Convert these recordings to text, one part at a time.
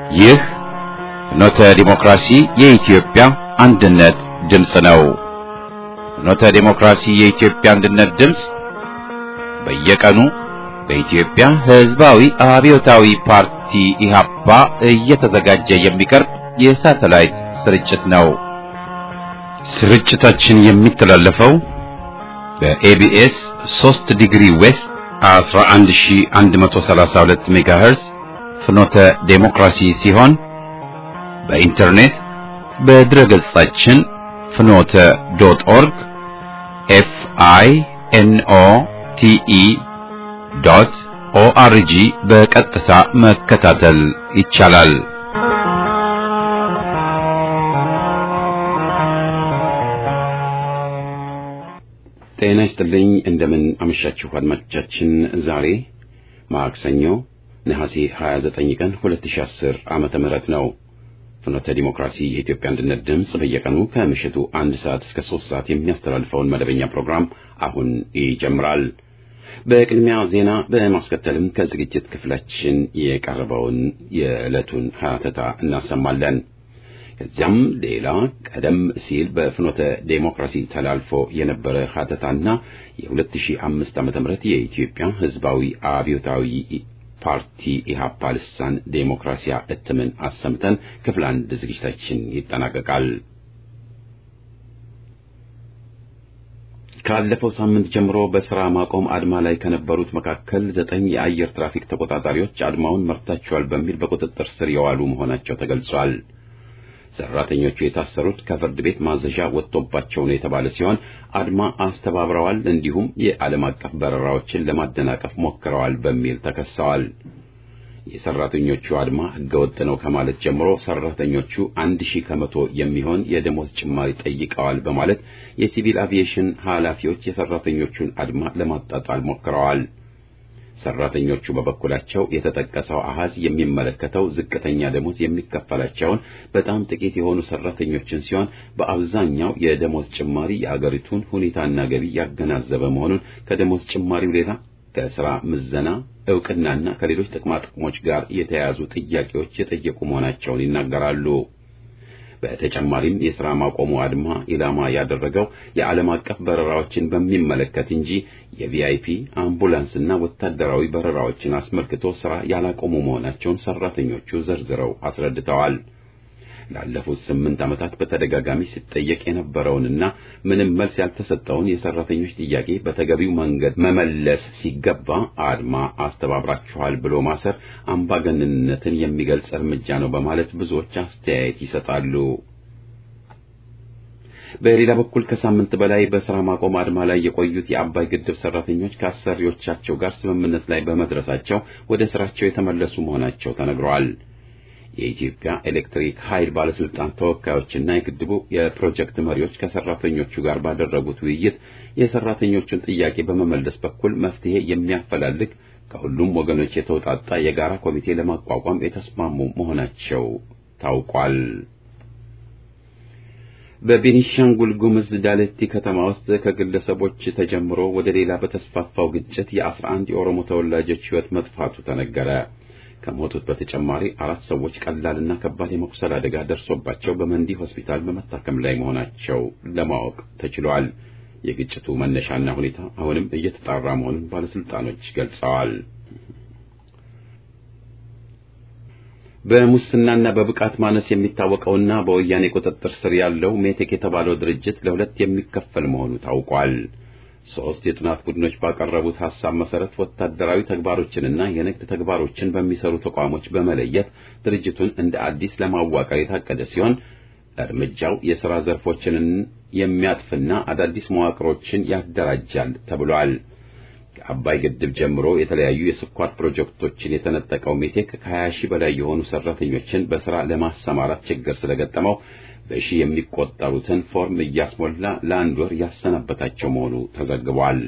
ይህ ፍኖተ ዲሞክራሲ የኢትዮጵያ አንድነት ድምፅ ነው። ፍኖተ ዲሞክራሲ የኢትዮጵያ አንድነት ድምፅ በየቀኑ በኢትዮጵያ ሕዝባዊ አብዮታዊ ፓርቲ ኢህአፓ እየተዘጋጀ የሚቀርብ የሳተላይት ስርጭት ነው። ስርጭታችን የሚተላለፈው በኤቢኤስ 3 ዲግሪ ዌስት 11132 ሜጋሄርዝ ፍኖተ ዴሞክራሲ ሲሆን በኢንተርኔት በድረ ገጻችን ፍኖተ ዶት ኦርግ ኤፍ አይ ኤን ኦ ቲ ኢ ዶት ኦአርጂ በቀጥታ መከታተል ይቻላል። ጤና ይስጥልኝ። እንደምን አመሻችሁ አድማጮቻችን። ዛሬ ማክሰኞ ነሐሴ 29 ቀን 2010 ዓመተ ምህረት ነው። ፍኖተ ዲሞክራሲ የኢትዮጵያ አንድነት ድምፅ በየቀኑ ከምሽቱ አንድ ሰዓት እስከ ሶስት ሰዓት የሚያስተላልፈውን መደበኛ ፕሮግራም አሁን ይጀምራል። በቅድሚያ ዜና በማስከተልም ከዝግጅት ክፍላችን የቀረበውን የዕለቱን ሀተታ እናሰማለን። ከዚያም ሌላ ቀደም ሲል በፍኖተ ዴሞክራሲ ተላልፎ የነበረ ሀተታና የ2005 ዓ.ም የኢትዮጵያ ሕዝባዊ አብዮታዊ ፓርቲ ኢህአፓ ልሳን ዴሞክራሲያ እትምን አሰምተን ክፍል አንድ ዝግጅታችን ይጠናቀቃል። ካለፈው ሳምንት ጀምሮ በስራ ማቆም አድማ ላይ ከነበሩት መካከል ዘጠኝ የአየር ትራፊክ ተቆጣጣሪዎች አድማውን መርታቸዋል በሚል በቁጥጥር ስር የዋሉ መሆናቸው ተገልጿል። ሰራተኞቹ የታሰሩት ከፍርድ ቤት ማዘዣ ወጥቶባቸው ነው የተባለ ሲሆን አድማ አስተባብረዋል፣ እንዲሁም የዓለም አቀፍ በረራዎችን ለማደናቀፍ ሞክረዋል በሚል ተከሰዋል። የሰራተኞቹ አድማ ህገወጥ ነው ከማለት ጀምሮ ሰራተኞቹ አንድ ሺህ ከመቶ የሚሆን የደሞዝ ጭማሪ ጠይቀዋል በማለት የሲቪል አቪዬሽን ኃላፊዎች የሰራተኞቹን አድማ ለማጣጣል ሞክረዋል። ሰራተኞቹ በበኩላቸው የተጠቀሰው አሃዝ የሚመለከተው ዝቅተኛ ደሞዝ የሚከፈላቸውን በጣም ጥቂት የሆኑ ሰራተኞችን ሲሆን በአብዛኛው የደሞዝ ጭማሪ የአገሪቱን ሁኔታና ገቢ ያገናዘበ መሆኑን ከደሞዝ ጭማሪው ሌላ ከስራ ምዘና እውቅናና ከሌሎች ጥቅማ ጥቅሞች ጋር የተያያዙ ጥያቄዎች የጠየቁ መሆናቸውን ይናገራሉ። በተጨማሪም የሥራ ማቆሙ አድማ ኢላማ ያደረገው የዓለም አቀፍ በረራዎችን በሚመለከት እንጂ የቪአይፒ አምቡላንስና ወታደራዊ በረራዎችን አስመልክቶ ሥራ ያላቆሙ መሆናቸውን ሰራተኞቹ ዘርዝረው አስረድተዋል። ላለፉት ስምንት ዓመታት በተደጋጋሚ ሲጠየቅ የነበረውንና ምንም መልስ ያልተሰጠውን የሰራተኞች ጥያቄ በተገቢው መንገድ መመለስ ሲገባ አድማ አስተባብራችኋል ብሎ ማሰር አምባገነንነትን የሚገልጽ እርምጃ ነው በማለት ብዙዎች አስተያየት ይሰጣሉ። በሌላ በኩል ከሳምንት በላይ በስራ ማቆም አድማ ላይ የቆዩት የአባይ ግድብ ሰራተኞች ከአሰሪዎቻቸው ጋር ስምምነት ላይ በመድረሳቸው ወደ ስራቸው የተመለሱ መሆናቸው ተነግረዋል። የኢትዮጵያ ኤሌክትሪክ ኃይል ባለስልጣን ተወካዮችና የግድቡ የፕሮጀክት መሪዎች ከሰራተኞቹ ጋር ባደረጉት ውይይት የሰራተኞቹን ጥያቄ በመመለስ በኩል መፍትሄ የሚያፈላልግ ከሁሉም ወገኖች የተውጣጣ የጋራ ኮሚቴ ለማቋቋም የተስማሙ መሆናቸው ታውቋል። በቤኒሻንጉል ጉምዝ ዳለቲ ከተማ ውስጥ ከግለሰቦች ተጀምሮ ወደ ሌላ በተስፋፋው ግጭት የአስራ አንድ የኦሮሞ ተወላጆች ሕይወት መጥፋቱ ተነገረ። ከሞቱት በተጨማሪ አራት ሰዎች ቀላልና ከባድ የመቁሰል አደጋ ደርሶባቸው በመንዲ ሆስፒታል በመታከም ላይ መሆናቸው ለማወቅ ተችሏል። የግጭቱ መነሻና ሁኔታ አሁንም እየተጣራ መሆኑን ባለስልጣኖች ገልጸዋል። በሙስናና በብቃት ማነስ የሚታወቀውና በወያኔ ቁጥጥር ስር ያለው ሜቴክ የተባለው ድርጅት ለሁለት የሚከፈል መሆኑ ታውቋል። ሶስት የጥናት ቡድኖች ባቀረቡት ሐሳብ መሰረት ወታደራዊ ተግባሮችንና የንግድ ተግባሮችን በሚሰሩ ተቋሞች በመለየት ድርጅቱን እንደ አዲስ ለማዋቀር የታቀደ ሲሆን እርምጃው የሥራ ዘርፎችን የሚያጥፍና አዳዲስ መዋቅሮችን ያደራጃል ተብሏል። ከአባይ ግድብ ጀምሮ የተለያዩ የስኳር ፕሮጀክቶችን የተነጠቀው ሜቴክ ከ20 ሺህ በላይ የሆኑ ሰራተኞችን በሥራ ለማሰማራት ችግር ስለገጠመው በሺህ የሚቆጠሩትን ፎርም እያስሞላ ለአንድ ወር ያሰናበታቸው መሆኑ ተዘግቧል።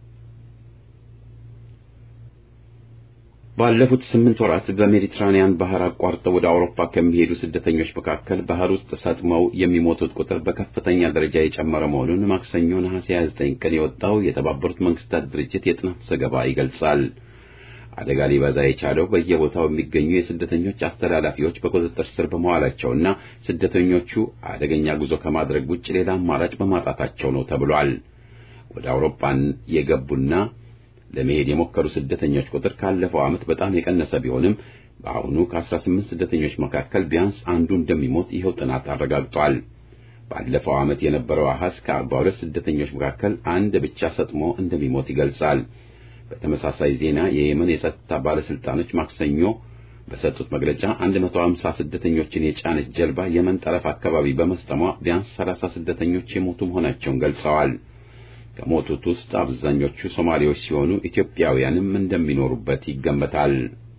ባለፉት ስምንት ወራት በሜዲትራኒያን ባህር አቋርጠው ወደ አውሮፓ ከሚሄዱ ስደተኞች መካከል ባህር ውስጥ ሰጥመው የሚሞቱት ቁጥር በከፍተኛ ደረጃ የጨመረ መሆኑን ማክሰኞ ነሐሴ 29 ቀን የወጣው የተባበሩት መንግስታት ድርጅት የጥናት ዘገባ ይገልጻል። አደጋ ሊበዛ የቻለው በየቦታው የሚገኙ የስደተኞች አስተላላፊዎች በቁጥጥር ስር በመዋላቸውና ስደተኞቹ አደገኛ ጉዞ ከማድረግ ውጭ ሌላ አማራጭ በማጣታቸው ነው ተብሏል። ወደ አውሮፓን የገቡና ለመሄድ የሞከሩ ስደተኞች ቁጥር ካለፈው ዓመት በጣም የቀነሰ ቢሆንም በአሁኑ ከ18 ስደተኞች መካከል ቢያንስ አንዱ እንደሚሞት ይኸው ጥናት አረጋግጧል። ባለፈው ዓመት የነበረው አሃዝ ከ42 ስደተኞች መካከል አንድ ብቻ ሰጥሞ እንደሚሞት ይገልጻል። በተመሳሳይ ዜና የየመን የጸጥታ ባለስልጣኖች ማክሰኞ በሰጡት መግለጫ 150 ስደተኞችን የጫነች ጀልባ የመን ጠረፍ አካባቢ በመስጠሟ ቢያንስ 30 ስደተኞች የሞቱ መሆናቸውን ገልጸዋል። ከሞቱት ውስጥ አብዛኞቹ ሶማሌዎች ሲሆኑ ኢትዮጵያውያንም እንደሚኖሩበት ይገመታል።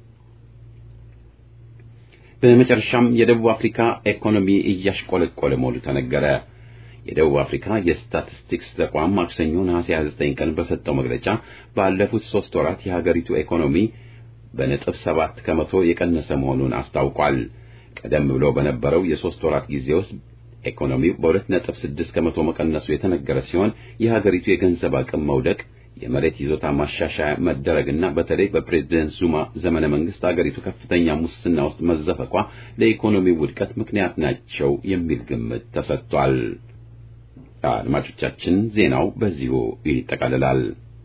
በመጨረሻም የደቡብ አፍሪካ ኢኮኖሚ እያሽቆለቆለ መሆኑ ተነገረ። የደቡብ አፍሪካ የስታቲስቲክስ ተቋም ማክሰኞ ነሐሴ 29 ቀን በሰጠው መግለጫ ባለፉት ሶስት ወራት የሀገሪቱ ኢኮኖሚ በነጥብ ሰባት ከመቶ የቀነሰ መሆኑን አስታውቋል። ቀደም ብሎ በነበረው የሶስት ወራት ጊዜ ውስጥ ኢኮኖሚው በሁለት ነጥብ ስድስት ከመቶ መቀነሱ የተነገረ ሲሆን የሀገሪቱ የገንዘብ አቅም መውደቅ፣ የመሬት ይዞታ ማሻሻያ መደረግና በተለይ በፕሬዝደንት ዙማ ዘመነ መንግስት አገሪቱ ከፍተኛ ሙስና ውስጥ መዘፈቋ ለኢኮኖሚው ውድቀት ምክንያት ናቸው የሚል ግምት ተሰጥቷል። አድማጮቻችን ዜናው በዚሁ ይጠቃልላል።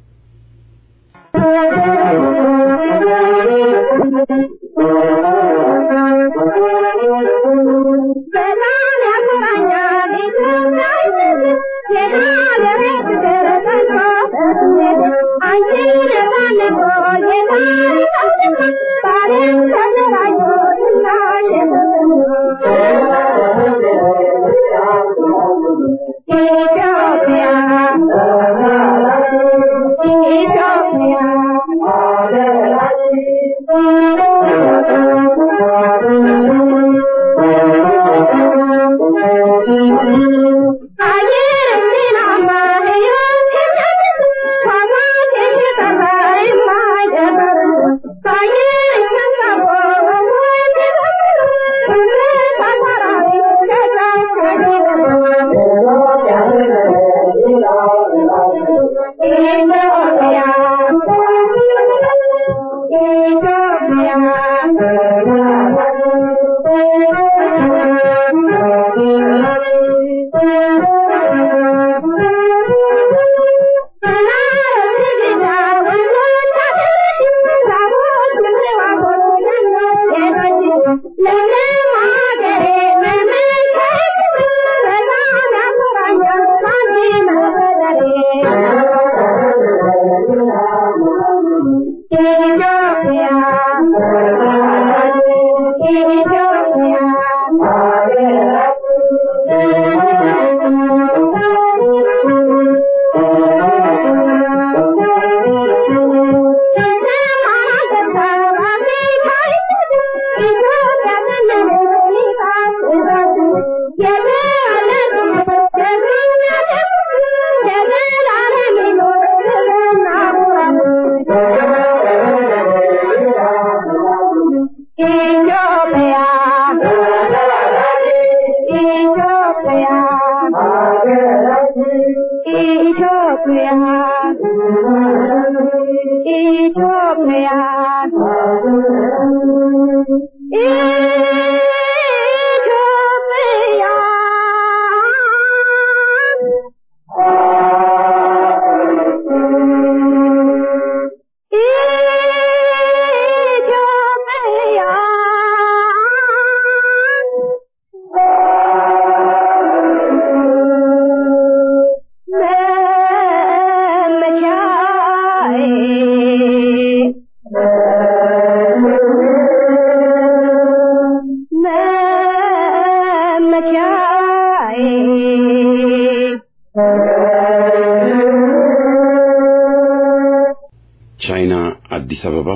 ቻይና አዲስ አበባ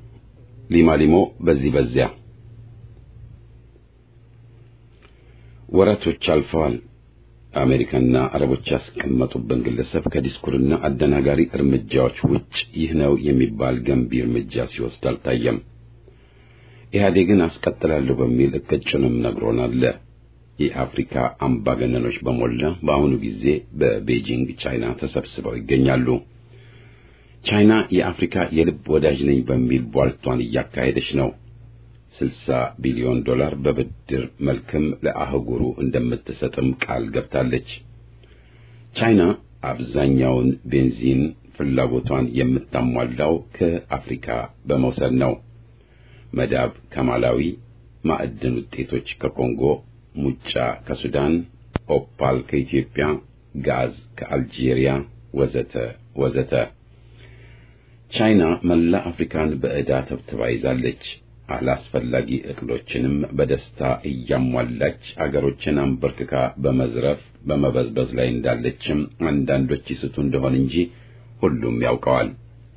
ሊማሊሞ በዚህ በዚያ ወራቶች አልፈዋል። አሜሪካና አረቦች ያስቀመጡብን ግለሰብ ከዲስኩርና አደናጋሪ እርምጃዎች ውጭ ይህ ነው የሚባል ገንቢ እርምጃ ሲወስድ አልታየም። ኢህአዴግን አስቀጥላለሁ በሚል እቅጩንም ነግሮናል። የአፍሪካ አምባገነኖች በሞላ በአሁኑ ጊዜ በቤጂንግ ቻይና ተሰብስበው ይገኛሉ። ቻይና የአፍሪካ የልብ ወዳጅ ነኝ በሚል ቧልቷን እያካሄደች ነው። 60 ቢሊዮን ዶላር በብድር መልክም ለአህጉሩ እንደምትሰጥም ቃል ገብታለች። ቻይና አብዛኛውን ቤንዚን ፍላጎቷን የምታሟላው ከአፍሪካ በመውሰድ ነው። መዳብ ከማላዊ፣ ማዕድን ውጤቶች ከኮንጎ፣ ሙጫ ከሱዳን፣ ኦፓል ከኢትዮጵያ፣ ጋዝ ከአልጄሪያ ወዘተ ወዘተ። ቻይና መላ አፍሪካን በዕዳ ተብትባ ይዛለች። አላስፈላጊ እቅዶችንም በደስታ እያሟላች አገሮችን አንበርክካ በመዝረፍ በመበዝበዝ ላይ እንዳለችም አንዳንዶች ይስቱ እንደሆን እንጂ ሁሉም ያውቀዋል።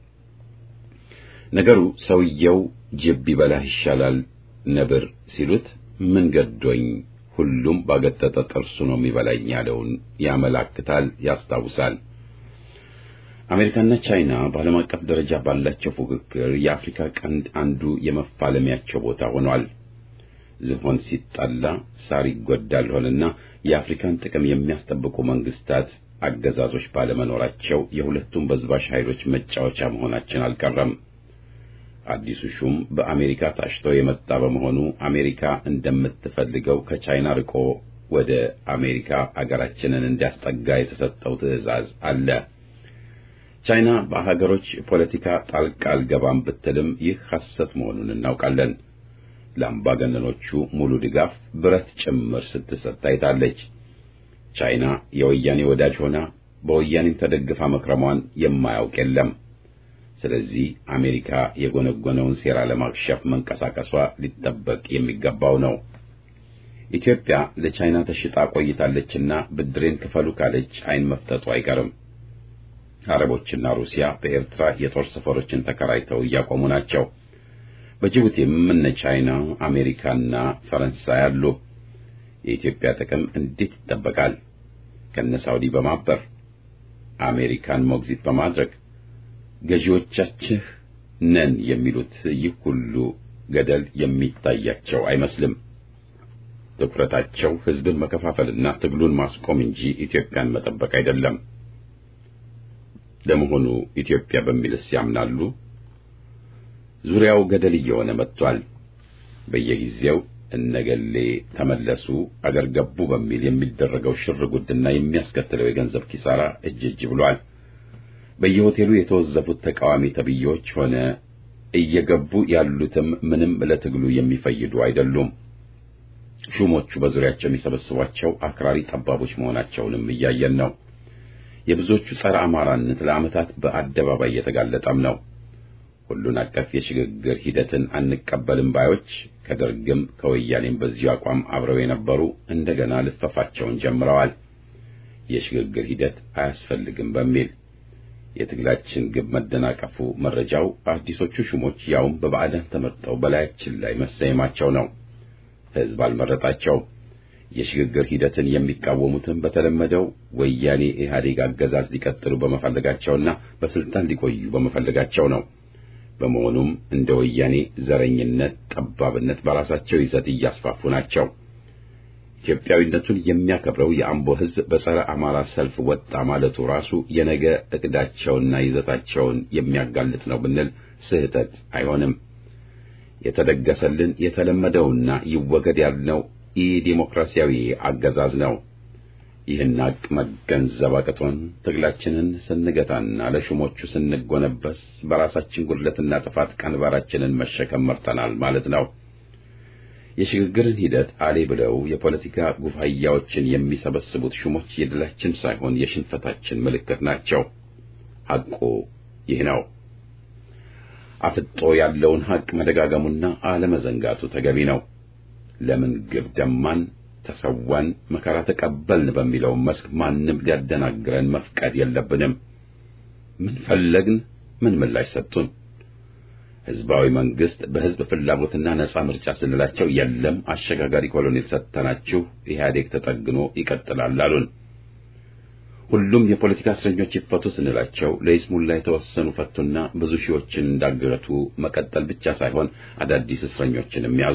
ነገሩ ሰውየው ጅብ ቢበላህ ይሻላል ነብር ሲሉት ምን ገዶኝ ሁሉም ባገጠጠ ጥርሱ ነው የሚበላኝ ያለውን ያመላክታል፣ ያስታውሳል። አሜሪካና ቻይና በዓለም አቀፍ ደረጃ ባላቸው ፉክክር የአፍሪካ ቀንድ አንዱ የመፋለሚያቸው ቦታ ሆኗል። ዝሆን ሲጣላ ሳር ይጎዳል ሆነና የአፍሪካን ጥቅም የሚያስጠብቁ መንግስታት አገዛዞች ባለመኖራቸው የሁለቱም በዝባሽ ኃይሎች መጫወቻ መሆናችን አልቀረም። አዲሱ ሹም በአሜሪካ ታሽቶ የመጣ በመሆኑ አሜሪካ እንደምትፈልገው ከቻይና ርቆ ወደ አሜሪካ አገራችንን እንዲያስጠጋ የተሰጠው ትዕዛዝ አለ። ቻይና በሀገሮች ፖለቲካ ጣልቃ አልገባም ብትልም ይህ ሐሰት መሆኑን እናውቃለን። ለአምባገነኖቹ ሙሉ ድጋፍ ብረት ጭምር ስትሰጥ ታይታለች። ቻይና የወያኔ ወዳጅ ሆና በወያኔም ተደግፋ መክረሟን የማያውቅ የለም። ስለዚህ አሜሪካ የጎነጎነውን ሴራ ለማክሸፍ መንቀሳቀሷ ሊጠበቅ የሚገባው ነው። ኢትዮጵያ ለቻይና ተሽጣ ቆይታለችና ብድሬን ክፈሉ ካለች ዓይን መፍጠጡ አይቀርም። አረቦችና ሩሲያ በኤርትራ የጦር ሰፈሮችን ተከራይተው እያቆሙ ናቸው። በጅቡቲም እነ ቻይና፣ አሜሪካና ፈረንሳይ አሉ። የኢትዮጵያ ጥቅም እንዴት ይጠበቃል? ከነ ሳውዲ በማበር አሜሪካን ሞግዚት በማድረግ ገዢዎቻችን ነን የሚሉት ይህ ሁሉ ገደል የሚታያቸው አይመስልም። ትኩረታቸው ሕዝብን መከፋፈልና ትግሉን ማስቆም እንጂ ኢትዮጵያን መጠበቅ አይደለም። ለመሆኑ ኢትዮጵያ በሚልስ ያምናሉ? ዙሪያው ገደል እየሆነ መጥቷል። በየጊዜው እነገሌ ተመለሱ አገር ገቡ በሚል የሚደረገው ሽር ጉድና የሚያስከትለው የገንዘብ ኪሳራ እጅ እጅ ብሏል። በየሆቴሉ የተወዘፉት ተቃዋሚ ተብዬዎች ሆነ እየገቡ ያሉትም ምንም ለትግሉ የሚፈይዱ አይደሉም። ሹሞቹ በዙሪያቸው የሚሰበስቧቸው አክራሪ ጠባቦች መሆናቸውንም እያየን ነው። የብዙዎቹ ጸረ አማራነት ለዓመታት በአደባባይ እየተጋለጠም ነው። ሁሉን አቀፍ የሽግግር ሂደትን አንቀበልም ባዮች ከደርግም ከወያኔም በዚሁ አቋም አብረው የነበሩ እንደገና ልፈፋቸውን ጀምረዋል። የሽግግር ሂደት አያስፈልግም በሚል የትግላችን ግብ መደናቀፉ መረጃው አዲሶቹ ሹሞች ያውም በባዕዳን ተመርጠው በላያችን ላይ መሰየማቸው ነው። ሕዝብ አልመረጣቸው። የሽግግር ሂደትን የሚቃወሙትም በተለመደው ወያኔ ኢህአዴግ አገዛዝ ሊቀጥሉ በመፈለጋቸውና በስልጣን ሊቆዩ በመፈለጋቸው ነው። በመሆኑም እንደ ወያኔ ዘረኝነት፣ ጠባብነት በራሳቸው ይዘት እያስፋፉ ናቸው። ኢትዮጵያዊነቱን የሚያከብረው የአምቦ ሕዝብ በጸረ አማራ ሰልፍ ወጣ ማለቱ ራሱ የነገ እቅዳቸውና ይዘታቸውን የሚያጋልጥ ነው ብንል ስህተት አይሆንም። የተደገሰልን የተለመደውና ይወገድ ያልነው ኢ ዲሞክራሲያዊ አገዛዝ ነው። ይህን ሀቅ መገንዘብ አቅቶን ትግላችንን ስንገታና ለሹሞቹ ስንጎነበስ በራሳችን ጉድለትና ጥፋት ቀንበራችንን መሸከም መርጠናል ማለት ነው። የሽግግርን ሂደት አሌ ብለው የፖለቲካ ጉፋያዎችን የሚሰበስቡት ሹሞች የድላችን ሳይሆን የሽንፈታችን ምልክት ናቸው። ሐቁ ይህ ነው። አፍጦ ያለውን ሐቅ መደጋገሙና አለመዘንጋቱ ተገቢ ነው። ለምን ግብ ደማን፣ ተሰዋን፣ መከራ ተቀበልን በሚለው መስክ ማንም ሊያደናግረን መፍቀድ የለብንም። ምን ፈለግን? ምን ምላሽ ሰጡን? ህዝባዊ መንግስት በህዝብ ፍላጎትና ነጻ ምርጫ ስንላቸው የለም አሸጋጋሪ ኮሎኔል ሰጥተናችሁ ኢህአዴግ ተጠግኖ ይቀጥላል አሉን። ሁሉም የፖለቲካ እስረኞች ይፈቱ ስንላቸው ለይስሙላ የተወሰኑ ፈቱና ብዙ ሺዎችን እንዳገቱ መቀጠል ብቻ ሳይሆን አዳዲስ እስረኞችንም ያዙ።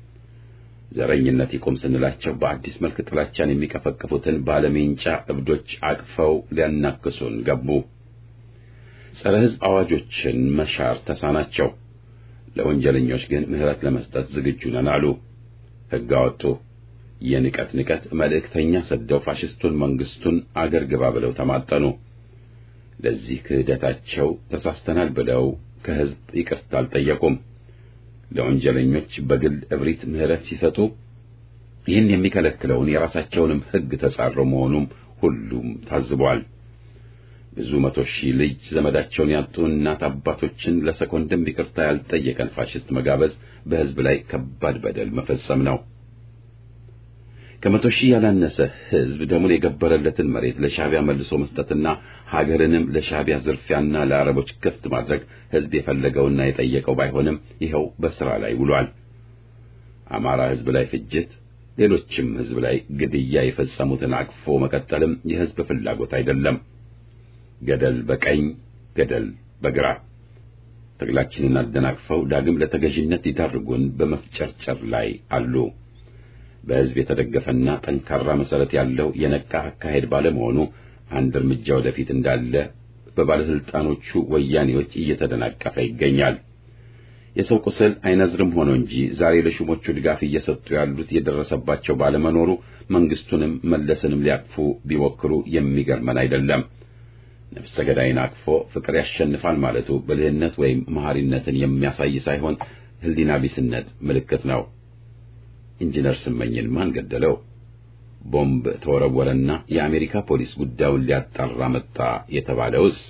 ዘረኝነት ይቁም ስንላቸው በአዲስ መልክ ጥላቻን የሚቀፈቅፉትን ባለሜንጫ እብዶች አቅፈው ሊያናክሱን ገቡ። ጸረ ሕዝብ አዋጆችን መሻር ተሳናቸው። ለወንጀለኞች ግን ምሕረት ለመስጠት ዝግጁ ነን አሉ። ሕግ አወጡ። የንቀት ንቀት መልእክተኛ ሰደው ፋሽስቱን መንግስቱን አገር ግባ ብለው ተማጠኑ። ለዚህ ክህደታቸው ተሳስተናል ብለው ከሕዝብ ይቅርታ አልጠየቁም። ለወንጀለኞች በግል እብሪት ምሕረት ሲሰጡ ይህን የሚከለክለውን የራሳቸውንም ሕግ ተጻሮ መሆኑም ሁሉም ታዝቧል። ብዙ መቶ ሺህ ልጅ ዘመዳቸውን ያጡ እናት አባቶችን ለሰኮንድም ይቅርታ ያልጠየቀን ፋሽስት መጋበዝ በሕዝብ ላይ ከባድ በደል መፈጸም ነው። ከመቶ ሺህ ያላነሰ ሕዝብ ደሙን የገበረለትን መሬት ለሻዕቢያ መልሶ መስጠትና ሀገርንም ለሻዕቢያ ዝርፊያና ለአረቦች ክፍት ማድረግ ሕዝብ የፈለገውና የጠየቀው ባይሆንም ይኸው በሥራ ላይ ውሏል። አማራ ሕዝብ ላይ ፍጅት፣ ሌሎችም ሕዝብ ላይ ግድያ የፈጸሙትን አቅፎ መቀጠልም የሕዝብ ፍላጎት አይደለም። ገደል በቀኝ ገደል በግራ ትግላችንን አደናቅፈው ዳግም ለተገዥነት ይዳርጉን በመፍጨርጨር ላይ አሉ። በሕዝብ የተደገፈና ጠንካራ መሠረት ያለው የነቃ አካሄድ ባለመሆኑ አንድ እርምጃ ወደፊት እንዳለ በባለሥልጣኖቹ ወያኔዎች እየተደናቀፈ ይገኛል። የሰው ቁስል አይነዝርም ሆኖ እንጂ ዛሬ ለሹሞቹ ድጋፍ እየሰጡ ያሉት የደረሰባቸው ባለመኖሩ መንግስቱንም መለስንም ሊያቅፉ ቢሞክሩ የሚገርመን አይደለም። ነፍሰ ገዳይን አቅፎ ፍቅር ያሸንፋል ማለቱ ብልህነት ወይም መሐሪነትን የሚያሳይ ሳይሆን ሕሊና ቢስነት ምልክት ነው። ኢንጂነር ስመኝን ማን ገደለው? ቦምብ ተወረወረና የአሜሪካ ፖሊስ ጉዳዩን ሊያጣራ መጣ የተባለውስ?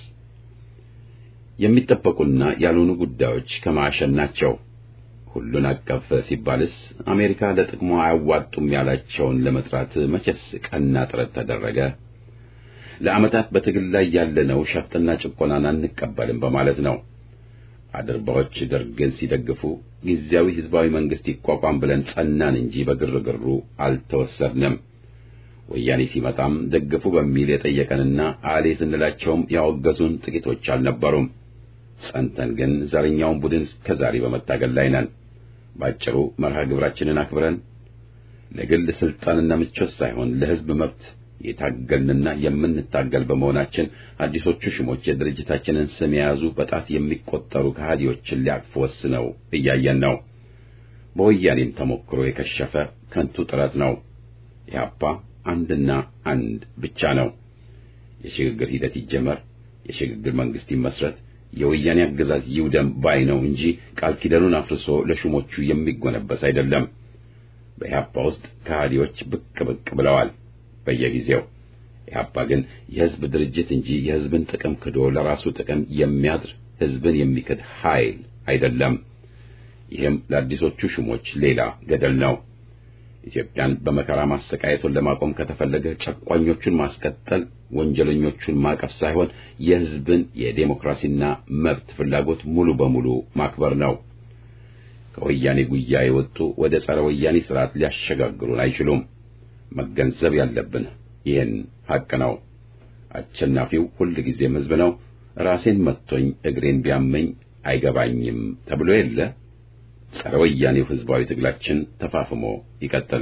የሚጠበቁና ያልሆኑ ጉዳዮች ከማዕሸን ናቸው። ሁሉን አቀፍ ሲባልስ አሜሪካ ለጥቅሟ አያዋጡም ያላቸውን ለመጥራት መቼስ ቀና ጥረት ተደረገ? ለዓመታት በትግል ላይ ያለነው ሸፍጥና ጭቆናን አንቀበልም በማለት ነው። አድርባዎች ደርግን ሲደግፉ ጊዜያዊ ህዝባዊ መንግስት ይቋቋም ብለን ጸናን እንጂ በግርግሩ አልተወሰድንም። ወያኔ ሲመጣም ደግፉ በሚል የጠየቀንና አሌ ስንላቸውም ያወገዙን ጥቂቶች አልነበሩም። ጸንተን ግን ዘረኛውን ቡድን እስከዛሬ በመታገል ላይ ነን። ባጭሩ መርሃ ግብራችንን አክብረን ለግል ስልጣንና ምቾት ሳይሆን ለህዝብ መብት የታገልንና የምንታገል በመሆናችን አዲሶቹ ሽሞች የድርጅታችንን ስም የያዙ በጣት የሚቆጠሩ ከሃዲዎችን ሊያቅፉ ወስነው እያየን ነው። በወያኔም ተሞክሮ የከሸፈ ከንቱ ጥረት ነው። ኢህአፓ አንድና አንድ ብቻ ነው። የሽግግር ሂደት ይጀመር፣ የሽግግር መንግስት ይመስረት፣ የወያኔ አገዛዝ ይውደም ባይ ነው እንጂ ቃል ኪዳኑን አፍርሶ ለሹሞቹ የሚጎነበስ አይደለም። በኢህአፓ ውስጥ ከሃዲዎች ብቅ ብቅ ብለዋል በየጊዜው። ኢህአፓ ግን የህዝብ ድርጅት እንጂ የህዝብን ጥቅም ክዶ ለራሱ ጥቅም የሚያድር ህዝብን የሚክድ ኃይል አይደለም። ይህም ለአዲሶቹ ሹሞች ሌላ ገደል ነው። ኢትዮጵያን በመከራ ማሰቃየቱን ለማቆም ከተፈለገ ጨቋኞቹን ማስቀጠል፣ ወንጀለኞቹን ማቀፍ ሳይሆን የህዝብን የዴሞክራሲና መብት ፍላጎት ሙሉ በሙሉ ማክበር ነው። ከወያኔ ጉያ የወጡ ወደ ጸረ ወያኔ ስርዓት ሊያሸጋግሩን አይችሉም። መገንዘብ ያለብን ይህን ሐቅ ነው። አሸናፊው ሁል ጊዜም ህዝብ ነው። ራሴን መጥቶኝ እግሬን ቢያመኝ አይገባኝም ተብሎ የለ። ጸረ ወያኔው ህዝባዊ ትግላችን ተፋፍሞ ይቀጥል።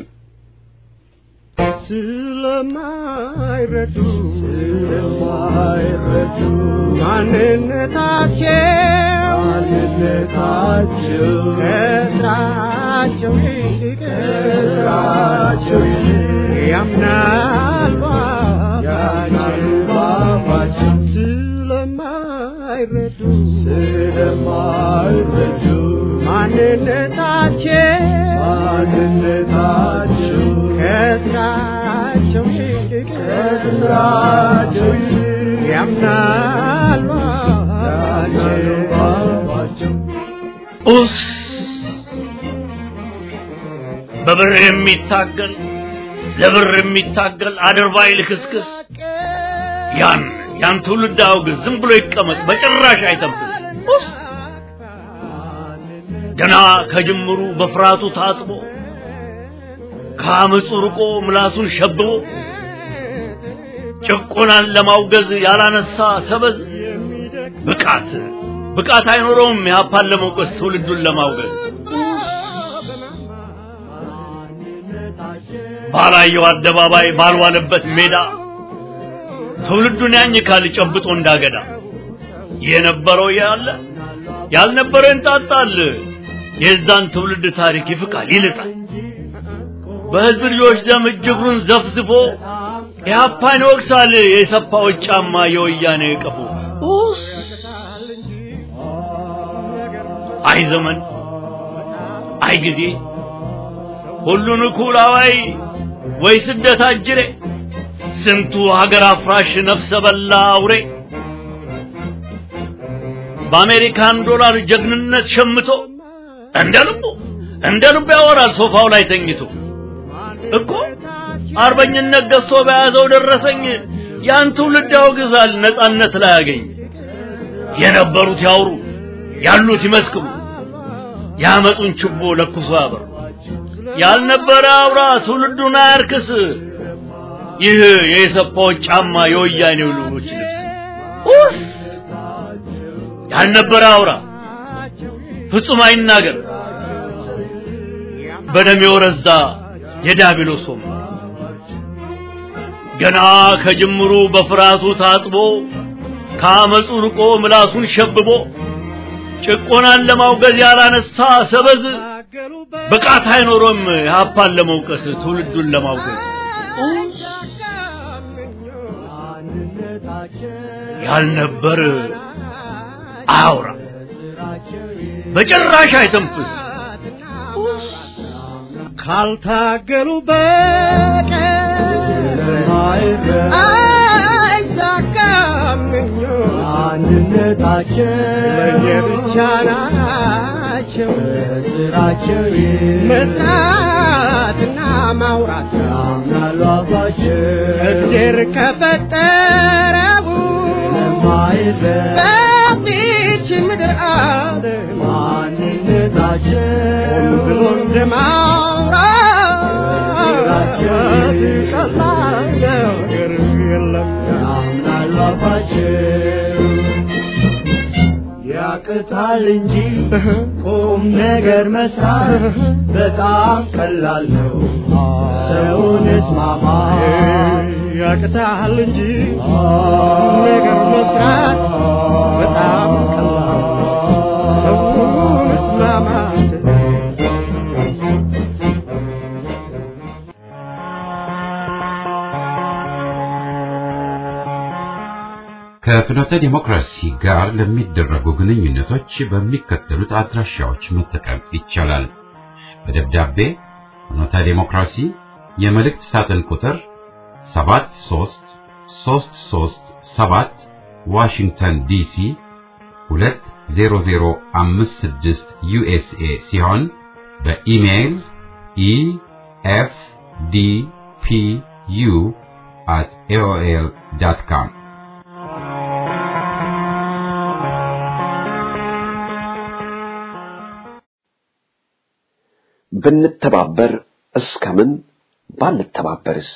ስለማይረዱ ስለማይረዱ ማንነታቸው ማንነታቸው ከስራቸው ይልቅ ከስራቸው ይልቅ ያምናሉ ያምናሉ ባባቸው ስለማይረዱ ስለማይረዱ ማንነታቸው ማንነታቸው ከስራቸው ይልቅ ከስራቸው ይልቅ ያምናሉ ያምናሉ ባባቸው ኡስ በብር የሚታገል ለብር የሚታገል አድርባይ ልክስክስ ያን ያን ትውልድ አውግዝ፣ ዝም ብሎ ይቀመጥ፣ በጭራሽ አይተንፍስ። ኡስ ገና ከጅምሩ በፍርሃቱ ታጥቦ ከአመፁ ርቆ ምላሱን ሸብቦ ጭቆናን ለማውገዝ ያላነሳ ሰበዝ ብቃት ብቃት አይኖረውም ያፓን ለመውቀስ ትውልዱን ለማውገዝ ባላየው አደባባይ ባልዋለበት ሜዳ ትውልዱን ያኝካል ጨብጦ እንዳገዳ የነበረው ያለ ያልነበረው እንጣጣል የዛን ትውልድ ታሪክ ይፍቃል ይልጣል በህዝብ ልጆች ደም እጅግሩን ዘፍዝፎ ኢህአፓን ይወቅሳል የሰፋዎች ጫማ የወያኔ ቀፎ ኡስ አይ ዘመን አይ ጊዜ ሁሉን እኩል አዋይ ወይ ስደት አጅሬ ስንቱ ሀገር አፍራሽ ነፍሰ በላ አውሬ በአሜሪካን ዶላር ጀግንነት ሸምቶ እንደ ልቡ እንደ ልቡ ያወራል ሶፋው ላይ ተኝቶ እኮ አርበኝነት ገዝቶ በያዘው ደረሰኝ ያን ትውልድ ያወግዛል ነጻነት ላይ ያገኝ የነበሩት ያውሩ ያሉት ይመስክሩ ያመጡን ችቦ ለኩሶ ያበሩ ያልነበረ አውራ ትውልዱን አያርክስ ይህ የኢሰፓዎች ጫማ የወያኔው ልጆች ልብስ ኡስ ያልነበረ አውራ ፍጹም አይናገር በደም የወረዛ የዳቢሎስ ወንበር ገና ከጅምሩ በፍርሃቱ ታጥቦ ከአመፁ ርቆ ምላሱን ሸብቦ ጭቆናን ለማውገዝ ያላነሳ ሰበዝ ብቃት አይኖሮም የሀፓን ለመውቀስ ትውልዱን ለማውገዝ ያልነበር አያውራ በጭራሽ አይተንፍስ ካልታገሉ በቀር አይሳካም አንድነታቸው ለየብቻ ናቸው ስራቸው መስራትና ማውራት ያምናሉ አባቸው እግዜር ከፈጠረው ለማይዘን በዚች ምድር ዓለም ማንነታቸው ብሎ እንደማውራት ቀላል ነገር የለም ያምናሉ አባቸው ያቅታል እንጂ ቁም ነገር መስራት በጣም ቀላል ነው። ሰውን እስማማ ያቅታል እንጂ ነገር መስራት በጣም ቀላል ሰውን እስማማት ከፍኖተ ዲሞክራሲ ጋር ለሚደረጉ ግንኙነቶች በሚከተሉት አድራሻዎች መጠቀም ይቻላል። በደብዳቤ ፍኖተ ዲሞክራሲ የመልእክት ሳጥን ቁጥር 73337 ዋሽንግተን ዲሲ 20056 ዩኤስኤ ሲሆን በኢሜይል ኢኤፍዲፒዩ at aol.com ብንተባበር እስከምን ባንተባበርስ?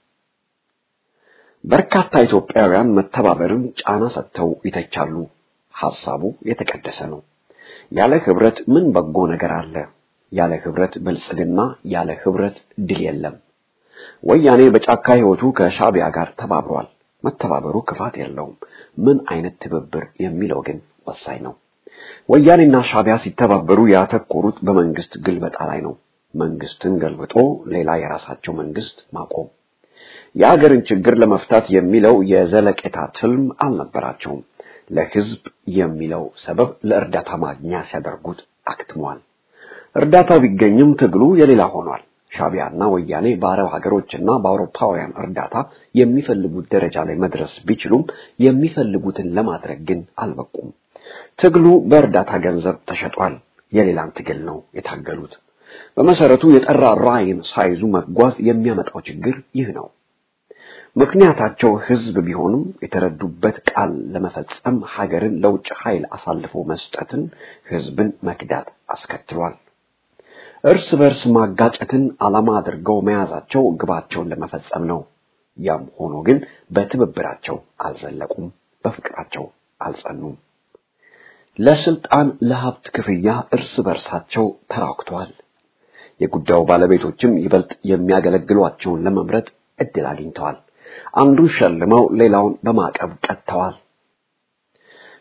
በርካታ ኢትዮጵያውያን መተባበርን ጫና ሰጥተው ይተቻሉ። ሐሳቡ የተቀደሰ ነው። ያለ ህብረት ምን በጎ ነገር አለ? ያለ ህብረት ብልጽግና፣ ያለ ህብረት ድል የለም። ወያኔ በጫካ ህይወቱ ከሻቢያ ጋር ተባብሯል። መተባበሩ ክፋት የለውም። ምን አይነት ትብብር የሚለው ግን ወሳኝ ነው። ወያኔና ሻቢያ ሲተባበሩ ያተኮሩት በመንግስት ግልበጣ ላይ ነው። መንግስትን ገልብጦ ሌላ የራሳቸው መንግስት ማቆም። የአገርን ችግር ለመፍታት የሚለው የዘለቄታ ትልም አልነበራቸውም። ለህዝብ የሚለው ሰበብ ለእርዳታ ማግኛ ሲያደርጉት አክትሟል። እርዳታው ቢገኝም ትግሉ የሌላ ሆኗል። ሻቢያና ወያኔ በአረብ ሀገሮችና በአውሮፓውያን እርዳታ የሚፈልጉት ደረጃ ላይ መድረስ ቢችሉም የሚፈልጉትን ለማድረግ ግን አልበቁም። ትግሉ በእርዳታ ገንዘብ ተሸጧል። የሌላን ትግል ነው የታገሉት። በመሰረቱ የጠራ ራዕይን ሳይዙ መጓዝ የሚያመጣው ችግር ይህ ነው። ምክንያታቸው ህዝብ ቢሆንም የተረዱበት ቃል ለመፈጸም ሀገርን ለውጭ ኃይል አሳልፎ መስጠትን ህዝብን መክዳት አስከትሏል። እርስ በርስ ማጋጨትን ዓላማ አድርገው መያዛቸው ግባቸውን ለመፈጸም ነው። ያም ሆኖ ግን በትብብራቸው አልዘለቁም፣ በፍቅራቸው አልጸኑም። ለስልጣን ለሀብት ክፍያ እርስ በርሳቸው ተራክተዋል። የጉዳዩ ባለቤቶችም ይበልጥ የሚያገለግሏቸውን ለመምረጥ እድል አግኝተዋል። አንዱን ሸልመው ሌላውን በማዕቀብ ቀጥተዋል።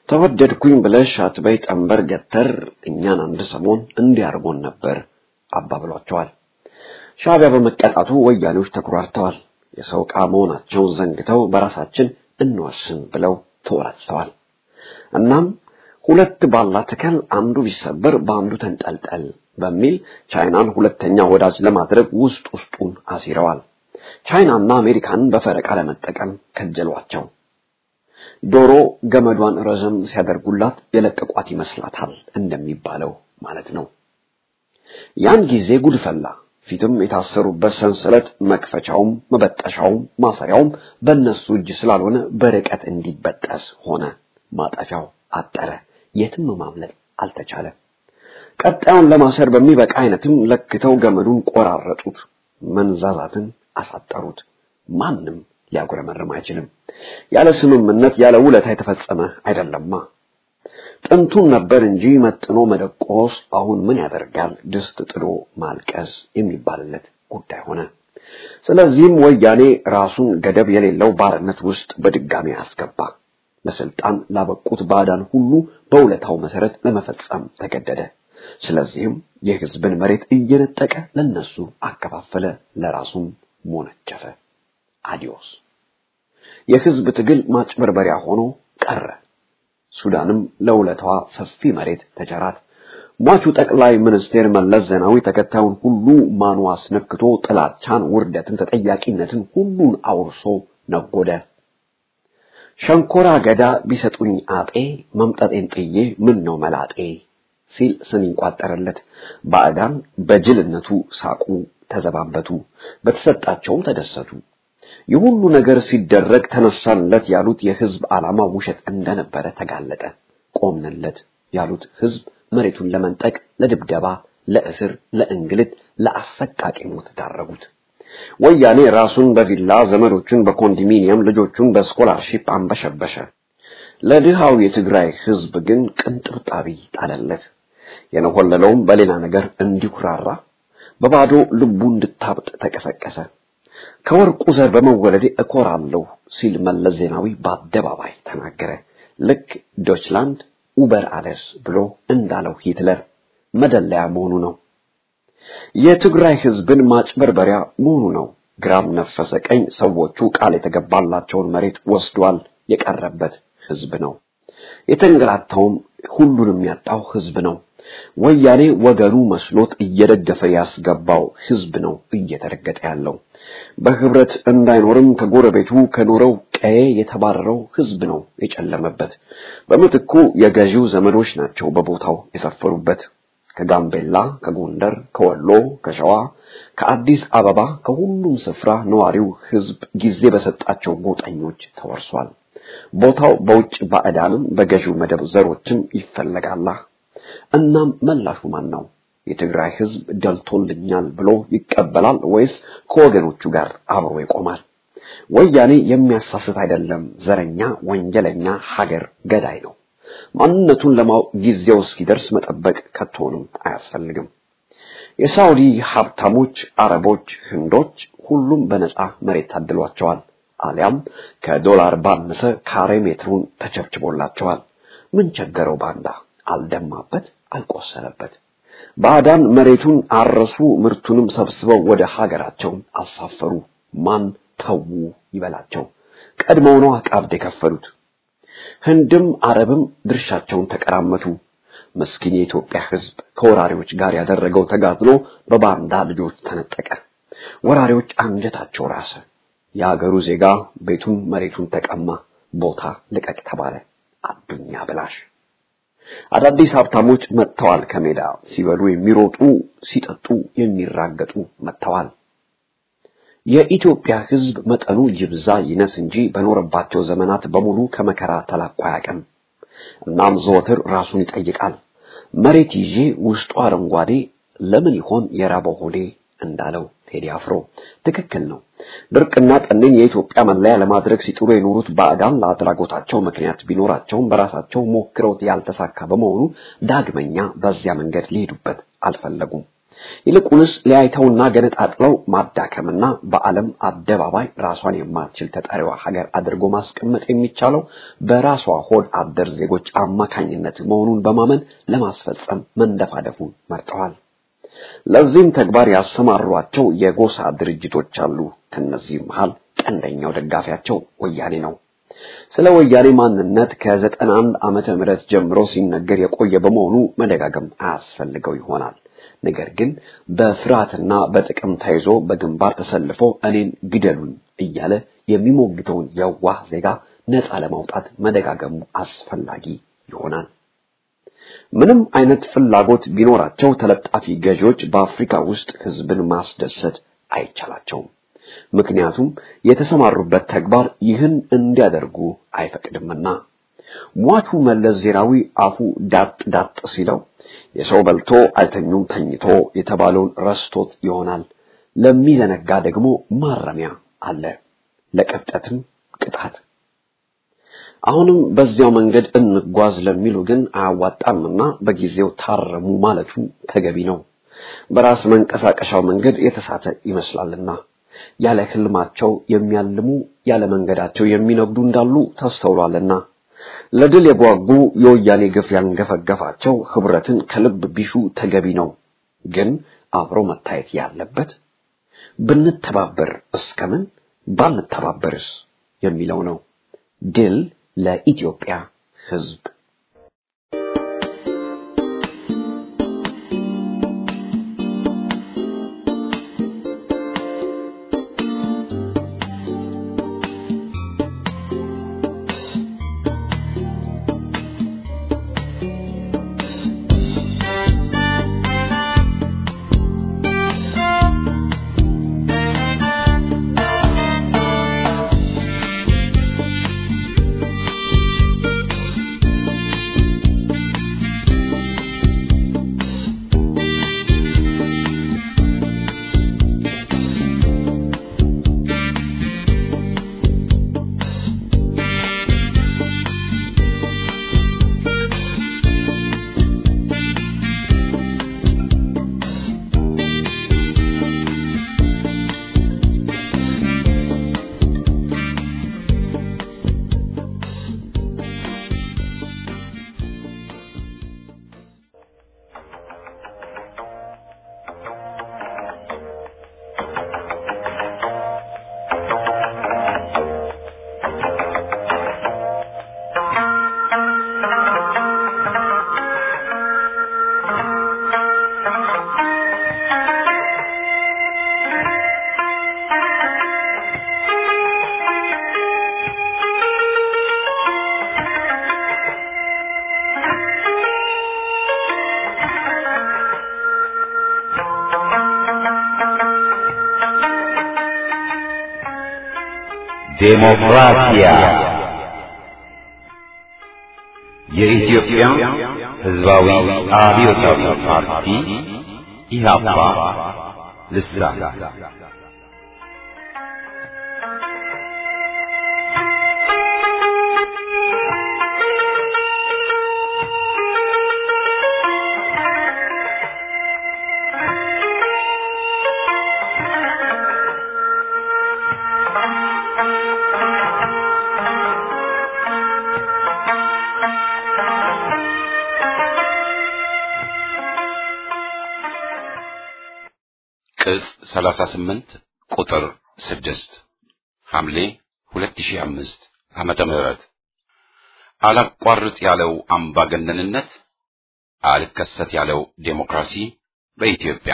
ተወደድኩኝ ብለሽ አትበይ ጠንበር ገተር እኛን አንድ ሰሞን እንዲያርጎን ነበር አባብሏቸዋል። ሻዕቢያ በመቀጣቱ ወያኔዎች ተኩራርተዋል። የሰው ዕቃ መሆናቸውን ዘንግተው በራሳችን እንወስን ብለው ተወራጭተዋል። እናም ሁለት ባላ ተከል አንዱ ቢሰበር በአንዱ ተንጠልጠል በሚል ቻይናን ሁለተኛ ወዳጅ ለማድረግ ውስጥ ውስጡን አሲረዋል። ቻይናና አሜሪካንን በፈረቃ ለመጠቀም ከጀሏቸው። ዶሮ ገመዷን ረዘም ሲያደርጉላት የለቀቋት ይመስላታል እንደሚባለው ማለት ነው። ያን ጊዜ ጉድ ፈላ። ፊትም የታሰሩበት ሰንሰለት መክፈቻውም መበጠሻውም ማሰሪያውም በእነሱ እጅ ስላልሆነ በርቀት እንዲበጠስ ሆነ። ማጠፊያው አጠረ። የትም ማምለጥ አልተቻለ። ቀጣዩን ለማሰር በሚበቃ አይነትም ለክተው ገመዱን ቆራረጡት፣ መንዛዛትን አሳጠሩት። ማንም ሊያጉረመርም አይችልም። ያለ ስምምነት ያለ ውለታ የተፈጸመ አይደለማ። ጥንቱን ነበር እንጂ መጥኖ መደቆስ አሁን ምን ያደርጋል ድስት ጥዶ ማልቀስ የሚባልለት ጉዳይ ሆነ። ስለዚህም ወያኔ ራሱን ገደብ የሌለው ባርነት ውስጥ በድጋሚ አስገባ። ለስልጣን ላበቁት ባዕዳን ሁሉ በውለታው መሰረት ለመፈጸም ተገደደ። ስለዚህም የሕዝብን መሬት እየነጠቀ ለነሱ አከፋፈለ፣ ለራሱም ሞነጨፈ። አዲዮስ የሕዝብ ትግል ማጭበርበሪያ ሆኖ ቀረ። ሱዳንም ለውለታዋ ሰፊ መሬት ተቸራት። ሟቹ ጠቅላይ ሚኒስቴር መለስ ዜናዊ ተከታዩን ሁሉ ማኑ አስነክቶ ጥላቻን፣ ውርደትን፣ ተጠያቂነትን ሁሉን አውርሶ ነጎደ። ሸንኮራ ገዳ ቢሰጡኝ አጤ መምጠጤን ጥዬ ምን ነው መላጤ ሲል ስንኝ ቋጠረለት። ባዕዳን በጅልነቱ ሳቁ፣ ተዘባበቱ፣ በተሰጣቸውም ተደሰቱ። ይህ ሁሉ ነገር ሲደረግ ተነሳንለት ያሉት የህዝብ ዓላማ ውሸት እንደነበረ ተጋለጠ። ቆምንለት ያሉት ህዝብ መሬቱን ለመንጠቅ፣ ለድብደባ፣ ለእስር፣ ለእንግልት፣ ለአሰቃቂ ሞት ዳረጉት። ወያኔ ራሱን በቪላ ዘመዶቹን በኮንዶሚኒየም ልጆቹን በስኮላርሺፕ አንበሸበሸ። ለድሃው የትግራይ ህዝብ ግን ቅንጥብጣቢ ጣለለት። የነሆለለውም በሌላ ነገር እንዲኩራራ በባዶ ልቡ እንድታብጥ ተቀሰቀሰ። ከወርቁ ዘር በመወለዴ እኮራለሁ ሲል መለስ ዜናዊ በአደባባይ ተናገረ። ልክ ዶችላንድ ኡበር አለስ ብሎ እንዳለው ሂትለር መደለያ መሆኑ ነው። የትግራይ ህዝብን ማጭበርበሪያ መሆኑ ነው። ግራም ነፈሰ ቀኝ ሰዎቹ ቃል የተገባላቸውን መሬት ወስዷል። የቀረበት ህዝብ ነው። የተንገላታውም ሁሉንም ያጣው ህዝብ ነው። ወያኔ ወገኑ መስሎት እየደገፈ ያስገባው ህዝብ ነው እየተረገጠ ያለው። በህብረት እንዳይኖርም ከጎረቤቱ ከኖረው ቀዬ የተባረረው ህዝብ ነው የጨለመበት። በምትኩ የገዢው ዘመዶች ናቸው በቦታው የሰፈሩበት። ከጋምቤላ፣ ከጎንደር፣ ከወሎ፣ ከሸዋ፣ ከአዲስ አበባ ከሁሉም ስፍራ ነዋሪው ህዝብ ጊዜ በሰጣቸው ጎጠኞች ተወርሷል። ቦታው በውጭ ባዕዳንም በገዢው መደብ ዘሮችም ይፈለጋላ። እናም መላሹ ማን ነው? የትግራይ ህዝብ ደልቶልኛል ብሎ ይቀበላል ወይስ ከወገኖቹ ጋር አብሮ ይቆማል? ወያኔ የሚያሳስት አይደለም። ዘረኛ፣ ወንጀለኛ፣ ሀገር ገዳይ ነው። ማንነቱን ለማወቅ ጊዜው እስኪደርስ መጠበቅ ከቶንም አያስፈልግም። የሳውዲ ሀብታሞች፣ አረቦች፣ ህንዶች ሁሉም በነፃ መሬት ታድሏቸዋል። አሊያም ከዶላር ባነሰ ካሬ ሜትሩን ተቸብችቦላቸዋል። ምን ቸገረው ባንዳ? አልደማበት፣ አልቆሰለበት። ባዕዳን መሬቱን አረሱ፣ ምርቱንም ሰብስበው ወደ ሀገራቸው አሳፈሩ። ማን ተዉ ይበላቸው? ቀድመው ነው ቀብድ የከፈሉት። ህንድም አረብም ድርሻቸውን ተቀራመቱ። ምስኪን የኢትዮጵያ ህዝብ ከወራሪዎች ጋር ያደረገው ተጋድሎ በባንዳ ልጆች ተነጠቀ። ወራሪዎች አንጀታቸው ራሰ። የአገሩ ዜጋ ቤቱን መሬቱን ተቀማ። ቦታ ልቀቅ ተባለ። አዱኛ ብላሽ አዳዲስ ሀብታሞች መጥተዋል። ከሜዳ ሲበሉ የሚሮጡ ሲጠጡ የሚራገጡ መጥተዋል። የኢትዮጵያ ህዝብ መጠኑ ይብዛ ይነስ እንጂ በኖረባቸው ዘመናት በሙሉ ከመከራ ተላቆ አያውቅም። እናም ዘወትር ራሱን ይጠይቃል። መሬት ይዤ ውስጡ አረንጓዴ ለምን ይሆን የራበው ሆዴ እንዳለው ቴዲ አፍሮ ትክክል ነው። ድርቅና ጠኔን የኢትዮጵያ መለያ ለማድረግ ሲጥሩ የኖሩት ባዕዳን ለአድራጎታቸው ምክንያት ቢኖራቸውም በራሳቸው ሞክረውት ያልተሳካ በመሆኑ ዳግመኛ በዚያ መንገድ ሊሄዱበት አልፈለጉም። ይልቁንስ ለያይተውና ገነጣጥለው ማዳከምና በዓለም አደባባይ ራሷን የማትችል ተጠሪዋ ሀገር አድርጎ ማስቀመጥ የሚቻለው በራሷ ሆድ አደር ዜጎች አማካኝነት መሆኑን በማመን ለማስፈጸም መንደፋደፉን መርጠዋል። ለዚህም ተግባር ያሰማሯቸው የጎሳ ድርጅቶች አሉ። ከነዚህም መሃል ቀንደኛው ደጋፊያቸው ወያኔ ነው። ስለ ወያኔ ማንነት ከዘጠና አንድ ዓመተ ምህረት ጀምሮ ሲነገር የቆየ በመሆኑ መደጋገም አያስፈልገው ይሆናል። ነገር ግን በፍርሃትና በጥቅም ተይዞ በግንባር ተሰልፎ እኔን ግደሉኝ እያለ የሚሞግተውን የዋህ ዜጋ ነፃ ለማውጣት መደጋገሙ አስፈላጊ ይሆናል። ምንም አይነት ፍላጎት ቢኖራቸው ተለጣፊ ገዢዎች በአፍሪካ ውስጥ ህዝብን ማስደሰት አይቻላቸውም። ምክንያቱም የተሰማሩበት ተግባር ይህን እንዲያደርጉ አይፈቅድምና። ሟቹ መለስ ዜናዊ አፉ ዳጥ ዳጥ ሲለው የሰው በልቶ አይተኙም ተኝቶ የተባለውን ረስቶት ይሆናል። ለሚዘነጋ ደግሞ ማረሚያ አለ፣ ለቀብጠትም ቅጣት። አሁንም በዚያው መንገድ እንጓዝ ለሚሉ ግን አያዋጣምና በጊዜው ታረሙ ማለቱ ተገቢ ነው። በራስ መንቀሳቀሻው መንገድ የተሳተ ይመስላልና ያለ ህልማቸው የሚያልሙ ያለ መንገዳቸው የሚነግዱ እንዳሉ ተስተውሏልና ለድል የጓጉ የወያኔ ግፍ ያንገፈገፋቸው ህብረትን ከልብ ቢሹ ተገቢ ነው። ግን አብሮ መታየት ያለበት ብንተባበር እስከምን ባንተባበርስ የሚለው ነው። ድል ለኢትዮጵያ ህዝብ። ዴሞክራሲያ የኢትዮጵያ ሕዝባዊ አብዮታዊ ፓርቲ ኢህአፓ ልሳን ቅጽ 38 ቁጥር 6 ሐምሌ 2005 ዓመተ ምህረት አላቋርጥ ያለው አምባገነንነት አልከሰት ያለው ዴሞክራሲ በኢትዮጵያ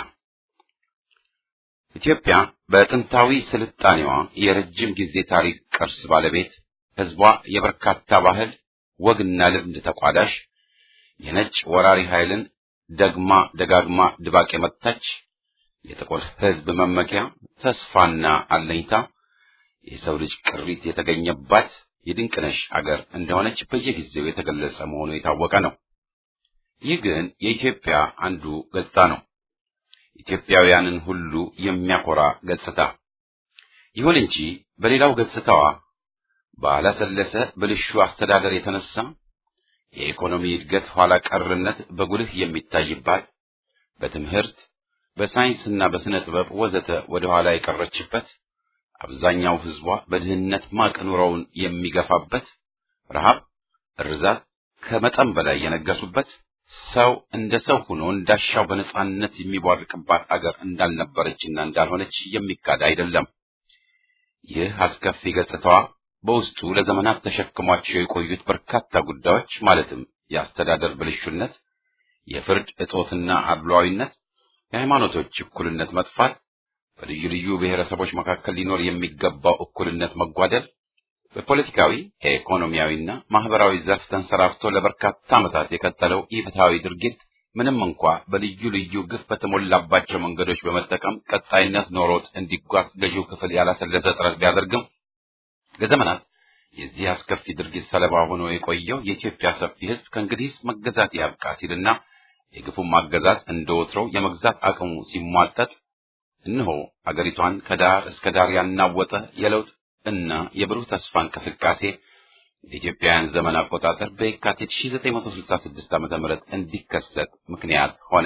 ኢትዮጵያ በጥንታዊ ስልጣኔዋ የረጅም ጊዜ ታሪክ ቅርስ ባለቤት ሕዝቧ የበርካታ ባህል ወግና ልምድ ተቋዳሽ የነጭ ወራሪ ኃይልን ደግማ ደጋግማ ድባቅ የመታች የጥቁር ሕዝብ መመኪያ ተስፋና አለኝታ የሰው ልጅ ቅሪት የተገኘባት የድንቅነሽ አገር እንደሆነች በየጊዜው የተገለጸ መሆኑ የታወቀ ነው። ይህ ግን የኢትዮጵያ አንዱ ገጽታ ነው። ኢትዮጵያውያንን ሁሉ የሚያኮራ ገጽታ። ይሁን እንጂ በሌላው ገጽታዋ ባላሰለሰ ብልሹ አስተዳደር የተነሳ የኢኮኖሚ እድገት ኋላ ቀርነት በጉልህ የሚታይባት፣ በትምህርት በሳይንስና በስነ ጥበብ ወዘተ ወደ ኋላ የቀረችበት አብዛኛው ሕዝቧ በድህነት ማቅ ኑሮውን የሚገፋበት ረሃብ፣ እርዛት ከመጠን በላይ የነገሱበት ሰው እንደ ሰው ሆኖ እንዳሻው በነጻነት የሚቧርቅባት አገር እንዳልነበረችና እንዳልሆነች የሚካድ አይደለም። ይህ አስከፊ ገጽታዋ በውስጡ ለዘመናት ተሸክሟቸው የቆዩት በርካታ ጉዳዮች ማለትም የአስተዳደር ብልሹነት፣ የፍርድ እጦትና አድሏዊነት፣ የሃይማኖቶች እኩልነት መጥፋት፣ በልዩ ልዩ ብሔረሰቦች መካከል ሊኖር የሚገባው እኩልነት መጓደል፣ በፖለቲካዊ ኢኮኖሚያዊና ማህበራዊ ዘርፍ ተንሰራፍቶ ለበርካታ ዓመታት የቀጠለው ኢፍትሐዊ ድርጊት ምንም እንኳ በልዩ ልዩ ግፍ በተሞላባቸው መንገዶች በመጠቀም ቀጣይነት ኖሮት እንዲጓዝ ገዢው ክፍል ያላሰለሰ ጥረት ቢያደርግም ለዘመናት የዚህ አስከፊ ድርጊት ሰለባ ሆኖ የቆየው የኢትዮጵያ ሰፊ ሕዝብ ከእንግዲህ መገዛት ያብቃ ሲልና የግፉም አገዛዝ እንደ ወትሮው የመግዛት አቅሙ ሲሟጠጥ እነሆ አገሪቷን ከዳር እስከ ዳር ያናወጠ የለውጥ እና የብሩህ ተስፋ እንቅስቃሴ የኢትዮጵያውያን ዘመን አቆጣጠር በየካቲት 1966 ዓ.ም እንዲከሰት ምክንያት ሆነ።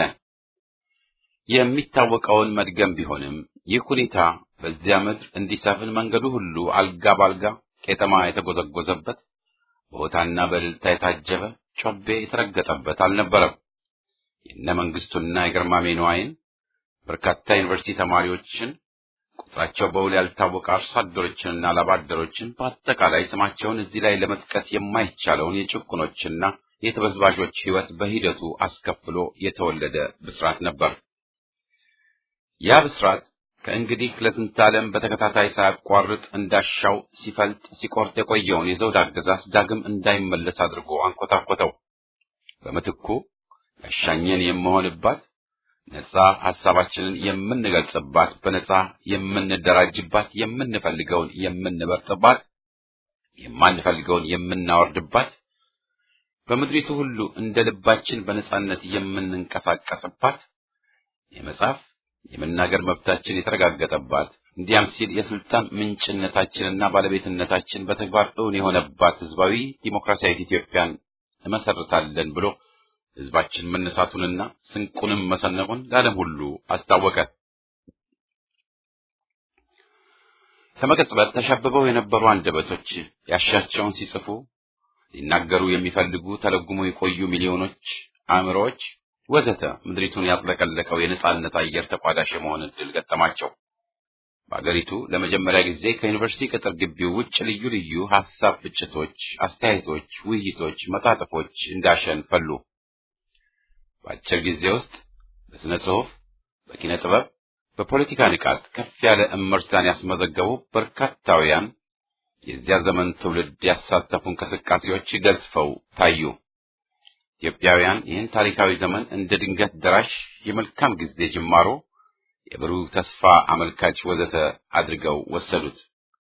የሚታወቀውን መድገም ቢሆንም ይህ ሁኔታ በዚያ ምድር እንዲሰፍን መንገዱ ሁሉ አልጋ ባልጋ ቄጠማ የተጎዘጎዘበት በሆታና በእልልታ የታጀበ ጮቤ የተረገጠበት አልነበረም። የነ መንግስቱና የግርማሜ ነዋይን በርካታ ዩኒቨርሲቲ ተማሪዎችን ቁጥራቸው በውል ያልታወቀ አርሶ አደሮችንና ላባደሮችን በአጠቃላይ ስማቸውን እዚህ ላይ ለመጥቀስ የማይቻለውን የጭቁኖችና የተበዝባዦች ሕይወት በሂደቱ አስከፍሎ የተወለደ ብስራት ነበር። ያ ብስራት ከእንግዲህ ለስንት ዓለም በተከታታይ ሳያቋርጥ እንዳሻው ሲፈልጥ ሲቆርጥ የቆየውን የዘውድ አገዛዝ ዳግም እንዳይመለስ አድርጎ አንኮታኮተው። በምትኩ ያሻኘን የምሆንባት ነጻ ሐሳባችንን የምንገልጽባት፣ በነጻ የምንደራጅባት፣ የምንፈልገውን የምንበርጥባት፣ የማንፈልገውን የምናወርድባት፣ በምድሪቱ ሁሉ እንደ ልባችን በነጻነት የምንንቀሳቀስባት፣ የመጻፍ የመናገር መብታችን የተረጋገጠባት፣ እንዲያም ሲል የስልጣን ምንጭነታችንና ባለቤትነታችን በተግባር እውን የሆነባት ህዝባዊ ዲሞክራሲያዊት ኢትዮጵያን እመሰርታለን ብሎ ህዝባችን መነሳቱንና ስንቁንም መሰነቁን ለዓለም ሁሉ አስታወቀ። ከመቀጽበት ተሸብበው የነበሩ አንደበቶች ያሻቸውን ሲጽፉ ሊናገሩ የሚፈልጉ ተለጉሞ የቆዩ ሚሊዮኖች አእምሮዎች ወዘተ ምድሪቱን ያጥለቀለቀው የነጻነት አየር ተቋዳሽ የመሆን ዕድል ገጠማቸው። በአገሪቱ ለመጀመሪያ ጊዜ ከዩኒቨርሲቲ ቅጥር ግቢው ውጭ ልዩ ልዩ ሐሳብ ፍጭቶች፣ አስተያየቶች፣ ውይይቶች፣ መጣጥፎች እንዳሸን ፈሉ። በአጭር ጊዜ ውስጥ በስነ ጽሑፍ፣ በኪነ ጥበብ፣ በፖለቲካ ንቃት ከፍ ያለ እምርታን ያስመዘገቡ በርካታውያን የዚያ ዘመን ትውልድ ያሳተፉ እንቅስቃሴዎች ገዝፈው ታዩ። ኢትዮጵያውያን ይህን ታሪካዊ ዘመን እንደ ድንገት ደራሽ የመልካም ጊዜ ጅማሮ፣ የብሩህ ተስፋ አመልካች ወዘተ አድርገው ወሰዱት።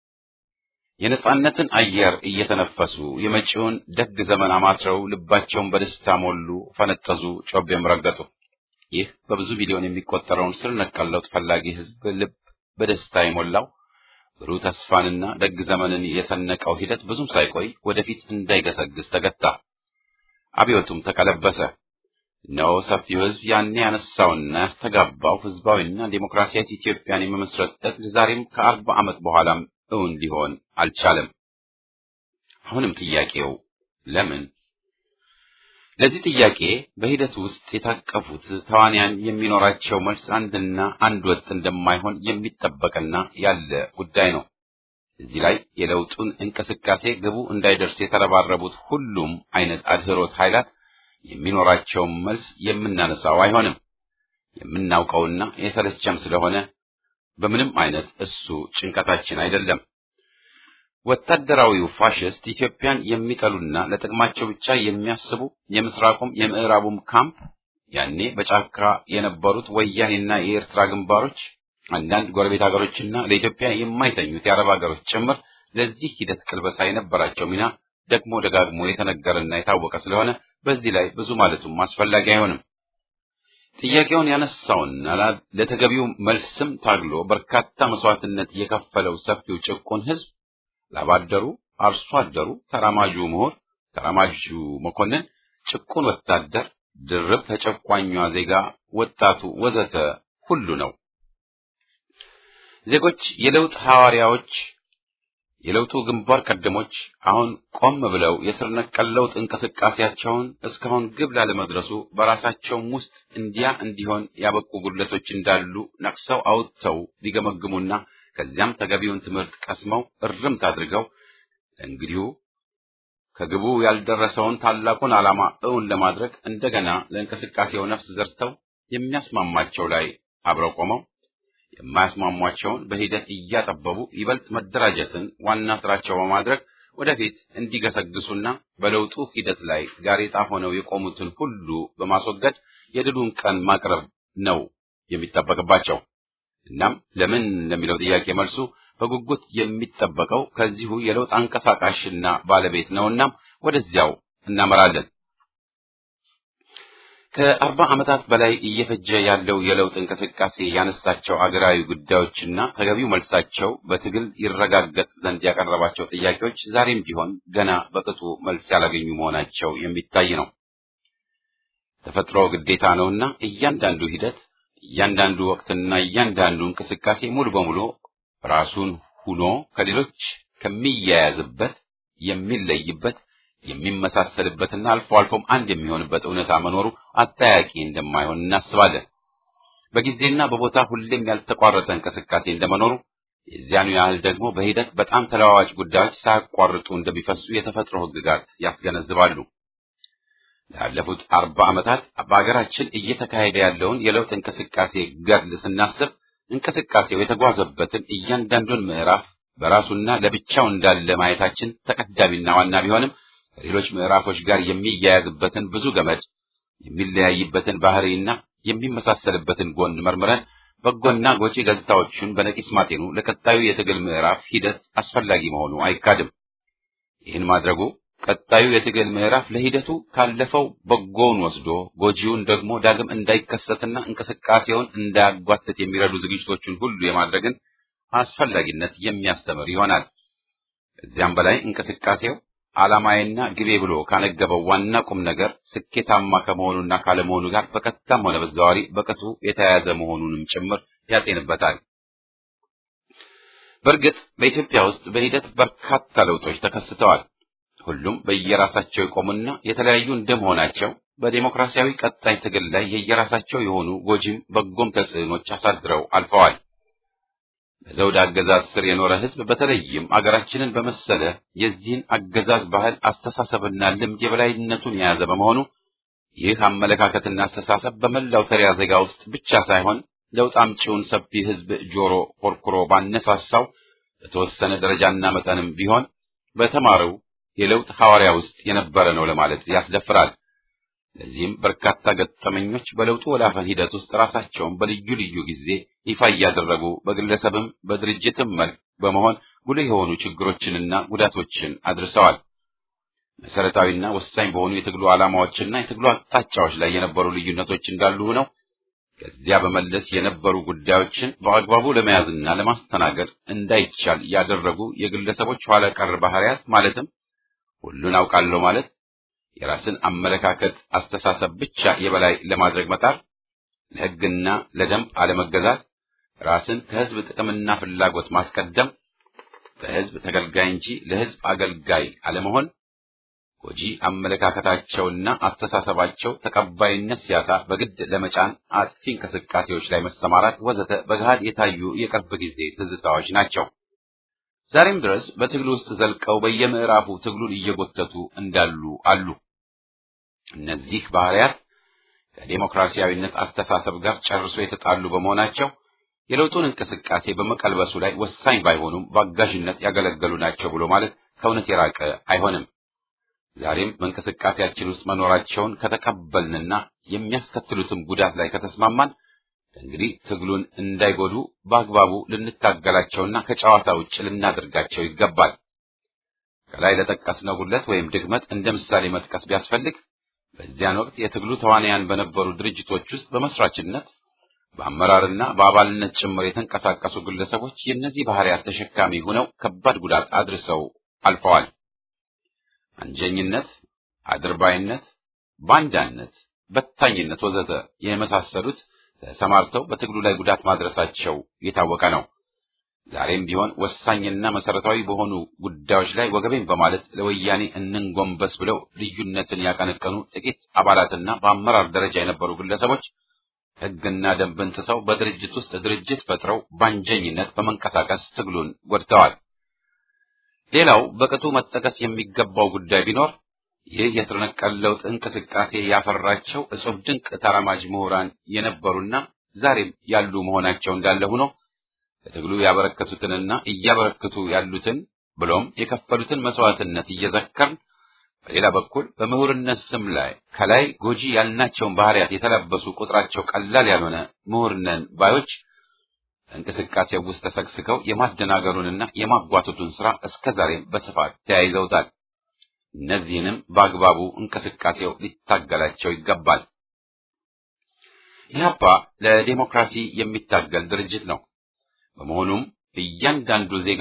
የነጻነትን አየር እየተነፈሱ የመጪውን ደግ ዘመን አማትረው ልባቸውን በደስታ ሞሉ፣ ፈነጠዙ፣ ጮቤም ረገጡ። ይህ በብዙ ሚሊዮን የሚቆጠረውን ስር ነቀል ለውጥ ፈላጊ ሕዝብ ልብ በደስታ የሞላው ብሩህ ተስፋንና ደግ ዘመንን የሰነቀው ሂደት ብዙም ሳይቆይ ወደፊት እንዳይገሰግስ ተገታ። አብዮቱም ተቀለበሰ። እነሆ ሰፊው ሕዝብ ያኔ ያነሳውና ያስተጋባው ሕዝባዊና ዴሞክራሲያዊት ኢትዮጵያን የመመስረት ዕቅድ ዛሬም ከአርባ ዓመት በኋላም እውን ሊሆን አልቻለም። አሁንም ጥያቄው ለምን? ለዚህ ጥያቄ በሂደት ውስጥ የታቀፉት ተዋንያን የሚኖራቸው መልስ አንድና አንድ ወጥ እንደማይሆን የሚጠበቅና ያለ ጉዳይ ነው። እዚህ ላይ የለውጡን እንቅስቃሴ ግቡ እንዳይደርስ የተረባረቡት ሁሉም አይነት አድህሮት ኃይላት የሚኖራቸውን መልስ የምናነሳው አይሆንም። የምናውቀውና የሰለቸም ስለሆነ በምንም አይነት እሱ ጭንቀታችን አይደለም። ወታደራዊው ፋሽስት ኢትዮጵያን የሚጠሉና ለጥቅማቸው ብቻ የሚያስቡ የምስራቁም የምዕራቡም ካምፕ ያኔ በጫካ የነበሩት ወያኔና የኤርትራ ግንባሮች አንዳንድ ጎረቤት ሀገሮችና ለኢትዮጵያ የማይተኙት የአረብ ሀገሮች ጭምር ለዚህ ሂደት ቅልበሳ የነበራቸው ሚና ደግሞ ደጋግሞ የተነገረና የታወቀ ስለሆነ በዚህ ላይ ብዙ ማለቱም አስፈላጊ አይሆንም። ጥያቄውን ያነሳውና ለተገቢው መልስም ታግሎ በርካታ መስዋዕትነት የከፈለው ሰፊው ጭቁን ሕዝብ ላባደሩ፣ አርሶ አደሩ፣ ተራማጁ ምሁር፣ ተራማጁ መኮንን፣ ጭቁን ወታደር፣ ድርብ ተጨቋኟ ዜጋ፣ ወጣቱ ወዘተ ሁሉ ነው። ዜጎች የለውጥ ሐዋርያዎች የለውጡ ግንባር ቀደሞች አሁን ቆም ብለው የስር ነቀል ለውጥ እንቅስቃሴያቸውን እስካሁን ግብ ላለመድረሱ በራሳቸውም ውስጥ እንዲያ እንዲሆን ያበቁ ጉድለቶች እንዳሉ ነቅሰው አውጥተው ሊገመግሙና ከዚያም ተገቢውን ትምህርት ቀስመው እርምት አድርገው እንግዲሁ ከግቡ ያልደረሰውን ታላቁን ዓላማ እውን ለማድረግ እንደገና ለእንቅስቃሴው ነፍስ ዘርተው የሚያስማማቸው ላይ አብረው ቆመው የማያስማሟቸውን በሂደት እያጠበቡ ይበልጥ መደራጀትን ዋና ስራቸው በማድረግ ወደፊት እንዲገሰግሱና በለውጡ ሂደት ላይ ጋሬጣ ሆነው የቆሙትን ሁሉ በማስወገድ የድሉን ቀን ማቅረብ ነው የሚጠበቅባቸው። እናም ለምን ለሚለው ጥያቄ መልሱ በጉጉት የሚጠበቀው ከዚሁ የለውጥ አንቀሳቃሽና ባለቤት ነውና ወደዚያው እናመራለን። ከአርባ ዓመታት በላይ እየፈጀ ያለው የለውጥ እንቅስቃሴ ያነሳቸው አገራዊ ጉዳዮችና ተገቢው መልሳቸው በትግል ይረጋገጥ ዘንድ ያቀረባቸው ጥያቄዎች ዛሬም ቢሆን ገና በቅጡ መልስ ያላገኙ መሆናቸው የሚታይ ነው። ተፈጥሮ ግዴታ ነውና እያንዳንዱ ሂደት፣ እያንዳንዱ ወቅትና እያንዳንዱ እንቅስቃሴ ሙሉ በሙሉ ራሱን ሁኖ ከሌሎች ከሚያያዝበት የሚለይበት የሚመሳሰልበትና አልፎ አልፎም አንድ የሚሆንበት እውነታ መኖሩ አጠያቂ እንደማይሆን እናስባለን። በጊዜና በቦታ ሁሌም ያልተቋረጠ እንቅስቃሴ እንደመኖሩ የዚያኑ ያህል ደግሞ በሂደት በጣም ተለዋዋጭ ጉዳዮች ሳያቋርጡ እንደሚፈሱ የተፈጥሮ ሕግጋት ያስገነዝባሉ። ላለፉት አርባ ዓመታት በአገራችን እየተካሄደ ያለውን የለውጥ እንቅስቃሴ ገድል ስናስብ እንቅስቃሴው የተጓዘበትን እያንዳንዱን ምዕራፍ በራሱና ለብቻው እንዳለ ማየታችን ተቀዳሚና ዋና ቢሆንም ከሌሎች ምዕራፎች ጋር የሚያያዝበትን ብዙ ገመድ የሚለያይበትን ባህሪና የሚመሳሰልበትን ጎን መርምረን በጎና ጎጪ ገጽታዎቹን በነቂስ ማጤኑ ለቀጣዩ የትግል ምዕራፍ ሂደት አስፈላጊ መሆኑ አይካድም። ይህን ማድረጉ ቀጣዩ የትግል ምዕራፍ ለሂደቱ ካለፈው በጎውን ወስዶ ጎጂውን ደግሞ ዳግም እንዳይከሰትና እንቅስቃሴውን እንዳያጓትት የሚረዱ ዝግጅቶችን ሁሉ የማድረግን አስፈላጊነት የሚያስተምር ይሆናል። ከዚያም በላይ እንቅስቃሴው ዓላማዬና ግቤ ብሎ ካነገበው ዋና ቁም ነገር ስኬታማ ከመሆኑና ካለመሆኑ ጋር በቀጥታም ሆነ በተዘዋዋሪ በቅጡ የተያያዘ መሆኑንም ጭምር ያጤንበታል። በእርግጥ በኢትዮጵያ ውስጥ በሂደት በርካታ ለውጦች ተከስተዋል። ሁሉም በየራሳቸው የቆሙና የተለያዩ እንደመሆናቸው በዴሞክራሲያዊ ቀጣይ ትግል ላይ የየራሳቸው የሆኑ ጎጂም በጎም ተጽዕኖች አሳድረው አልፈዋል። በዘውድ አገዛዝ ስር የኖረ ሕዝብ በተለይም አገራችንን በመሰለ የዚህን አገዛዝ ባህል አስተሳሰብና ልምድ የበላይነቱን የያዘ በመሆኑ ይህ አመለካከትና አስተሳሰብ በመላው ተሪያ ዜጋ ውስጥ ብቻ ሳይሆን ለውጥ አምጪውን ሰፊ ሕዝብ ጆሮ ኮርኩሮ ባነሳሳው በተወሰነ ደረጃና መጠንም ቢሆን በተማረው የለውጥ ሐዋርያ ውስጥ የነበረ ነው ለማለት ያስደፍራል። ለዚህም በርካታ ገጠመኞች በለውጡ ወላፈን ሂደት ውስጥ ራሳቸውን በልዩ ልዩ ጊዜ ይፋ እያደረጉ በግለሰብም በድርጅትም መልክ በመሆን ጉልህ የሆኑ ችግሮችንና ጉዳቶችን አድርሰዋል። መሰረታዊና ወሳኝ በሆኑ የትግሉ ዓላማዎችና የትግሉ አቅጣጫዎች ላይ የነበሩ ልዩነቶች እንዳሉ ሆነው ከዚያ በመለስ የነበሩ ጉዳዮችን በአግባቡ ለመያዝና ለማስተናገድ እንዳይቻል ያደረጉ የግለሰቦች ኋላ ቀር ባህሪያት ማለትም ሁሉን አውቃለሁ ማለት የራስን አመለካከት አስተሳሰብ ብቻ የበላይ ለማድረግ መጣር፣ ለሕግና ለደንብ አለመገዛት፣ ራስን ከሕዝብ ጥቅምና ፍላጎት ማስቀደም፣ ለሕዝብ ተገልጋይ እንጂ ለሕዝብ አገልጋይ አለመሆን፣ ጎጂ አመለካከታቸውና አስተሳሰባቸው ተቀባይነት ሲያጣ በግድ ለመጫን አጥፊ እንቅስቃሴዎች ላይ መሰማራት ወዘተ በገሃድ የታዩ የቅርብ ጊዜ ትዝታዎች ናቸው። ዛሬም ድረስ በትግሉ ውስጥ ዘልቀው በየምዕራፉ ትግሉን እየጎተቱ እንዳሉ አሉ። እነዚህ ባህሪያት ከዴሞክራሲያዊነት አስተሳሰብ ጋር ጨርሶ የተጣሉ በመሆናቸው የለውጡን እንቅስቃሴ በመቀልበሱ ላይ ወሳኝ ባይሆኑም በአጋዥነት ያገለገሉ ናቸው ብሎ ማለት ከእውነት የራቀ አይሆንም። ዛሬም በእንቅስቃሴያችን ውስጥ መኖራቸውን ከተቀበልንና የሚያስከትሉትም ጉዳት ላይ ከተስማማን እንግዲህ ትግሉን እንዳይጎዱ በአግባቡ ልንታገላቸውና ከጨዋታ ውጭ ልናደርጋቸው ይገባል። ከላይ ለጠቀስነው ጉድለት ወይም ድክመት እንደ ምሳሌ መጥቀስ ቢያስፈልግ በዚያን ወቅት የትግሉ ተዋናያን በነበሩ ድርጅቶች ውስጥ በመስራችነት በአመራርና በአባልነት ጭምር የተንቀሳቀሱ ግለሰቦች የእነዚህ ባህሪያት ተሸካሚ ሆነው ከባድ ጉዳት አድርሰው አልፈዋል። አንጀኝነት፣ አድርባይነት፣ ባንዳነት፣ በታኝነት ወዘተ የመሳሰሉት ተሰማርተው በትግሉ ላይ ጉዳት ማድረሳቸው የታወቀ ነው። ዛሬም ቢሆን ወሳኝና መሰረታዊ በሆኑ ጉዳዮች ላይ ወገቤን በማለት ለወያኔ እንንጎንበስ ብለው ልዩነትን ያቀነቀኑ ጥቂት አባላትና በአመራር ደረጃ የነበሩ ግለሰቦች ሕግና ደንብን ጥሰው በድርጅት ውስጥ ድርጅት ፈጥረው ባንጀኝነት በመንቀሳቀስ ትግሉን ጎድተዋል። ሌላው በቅጡ መጠቀስ የሚገባው ጉዳይ ቢኖር ይህ የስር ነቀል ለውጥ እንቅስቃሴ ያፈራቸው እጹብ ድንቅ ተራማጅ ምሁራን የነበሩና ዛሬም ያሉ መሆናቸው እንዳለ ሆኖ ለትግሉ ያበረከቱትንና እያበረከቱ ያሉትን ብሎም የከፈሉትን መስዋዕትነት እየዘከርን በሌላ በኩል በምሁርነት ስም ላይ ከላይ ጎጂ ያልናቸውን ባህሪያት የተላበሱ ቁጥራቸው ቀላል ያልሆነ ምሁርነን ባዮች እንቅስቃሴው ውስጥ ተሰግስገው የማደናገሩንና የማጓተቱን ስራ እስከዛሬም በስፋት ተያይዘውታል። እነዚህንም በአግባቡ እንቅስቃሴው ሊታገላቸው ይገባል። ኢህአፓ ለዴሞክራሲ የሚታገል ድርጅት ነው። በመሆኑም እያንዳንዱ ዜጋ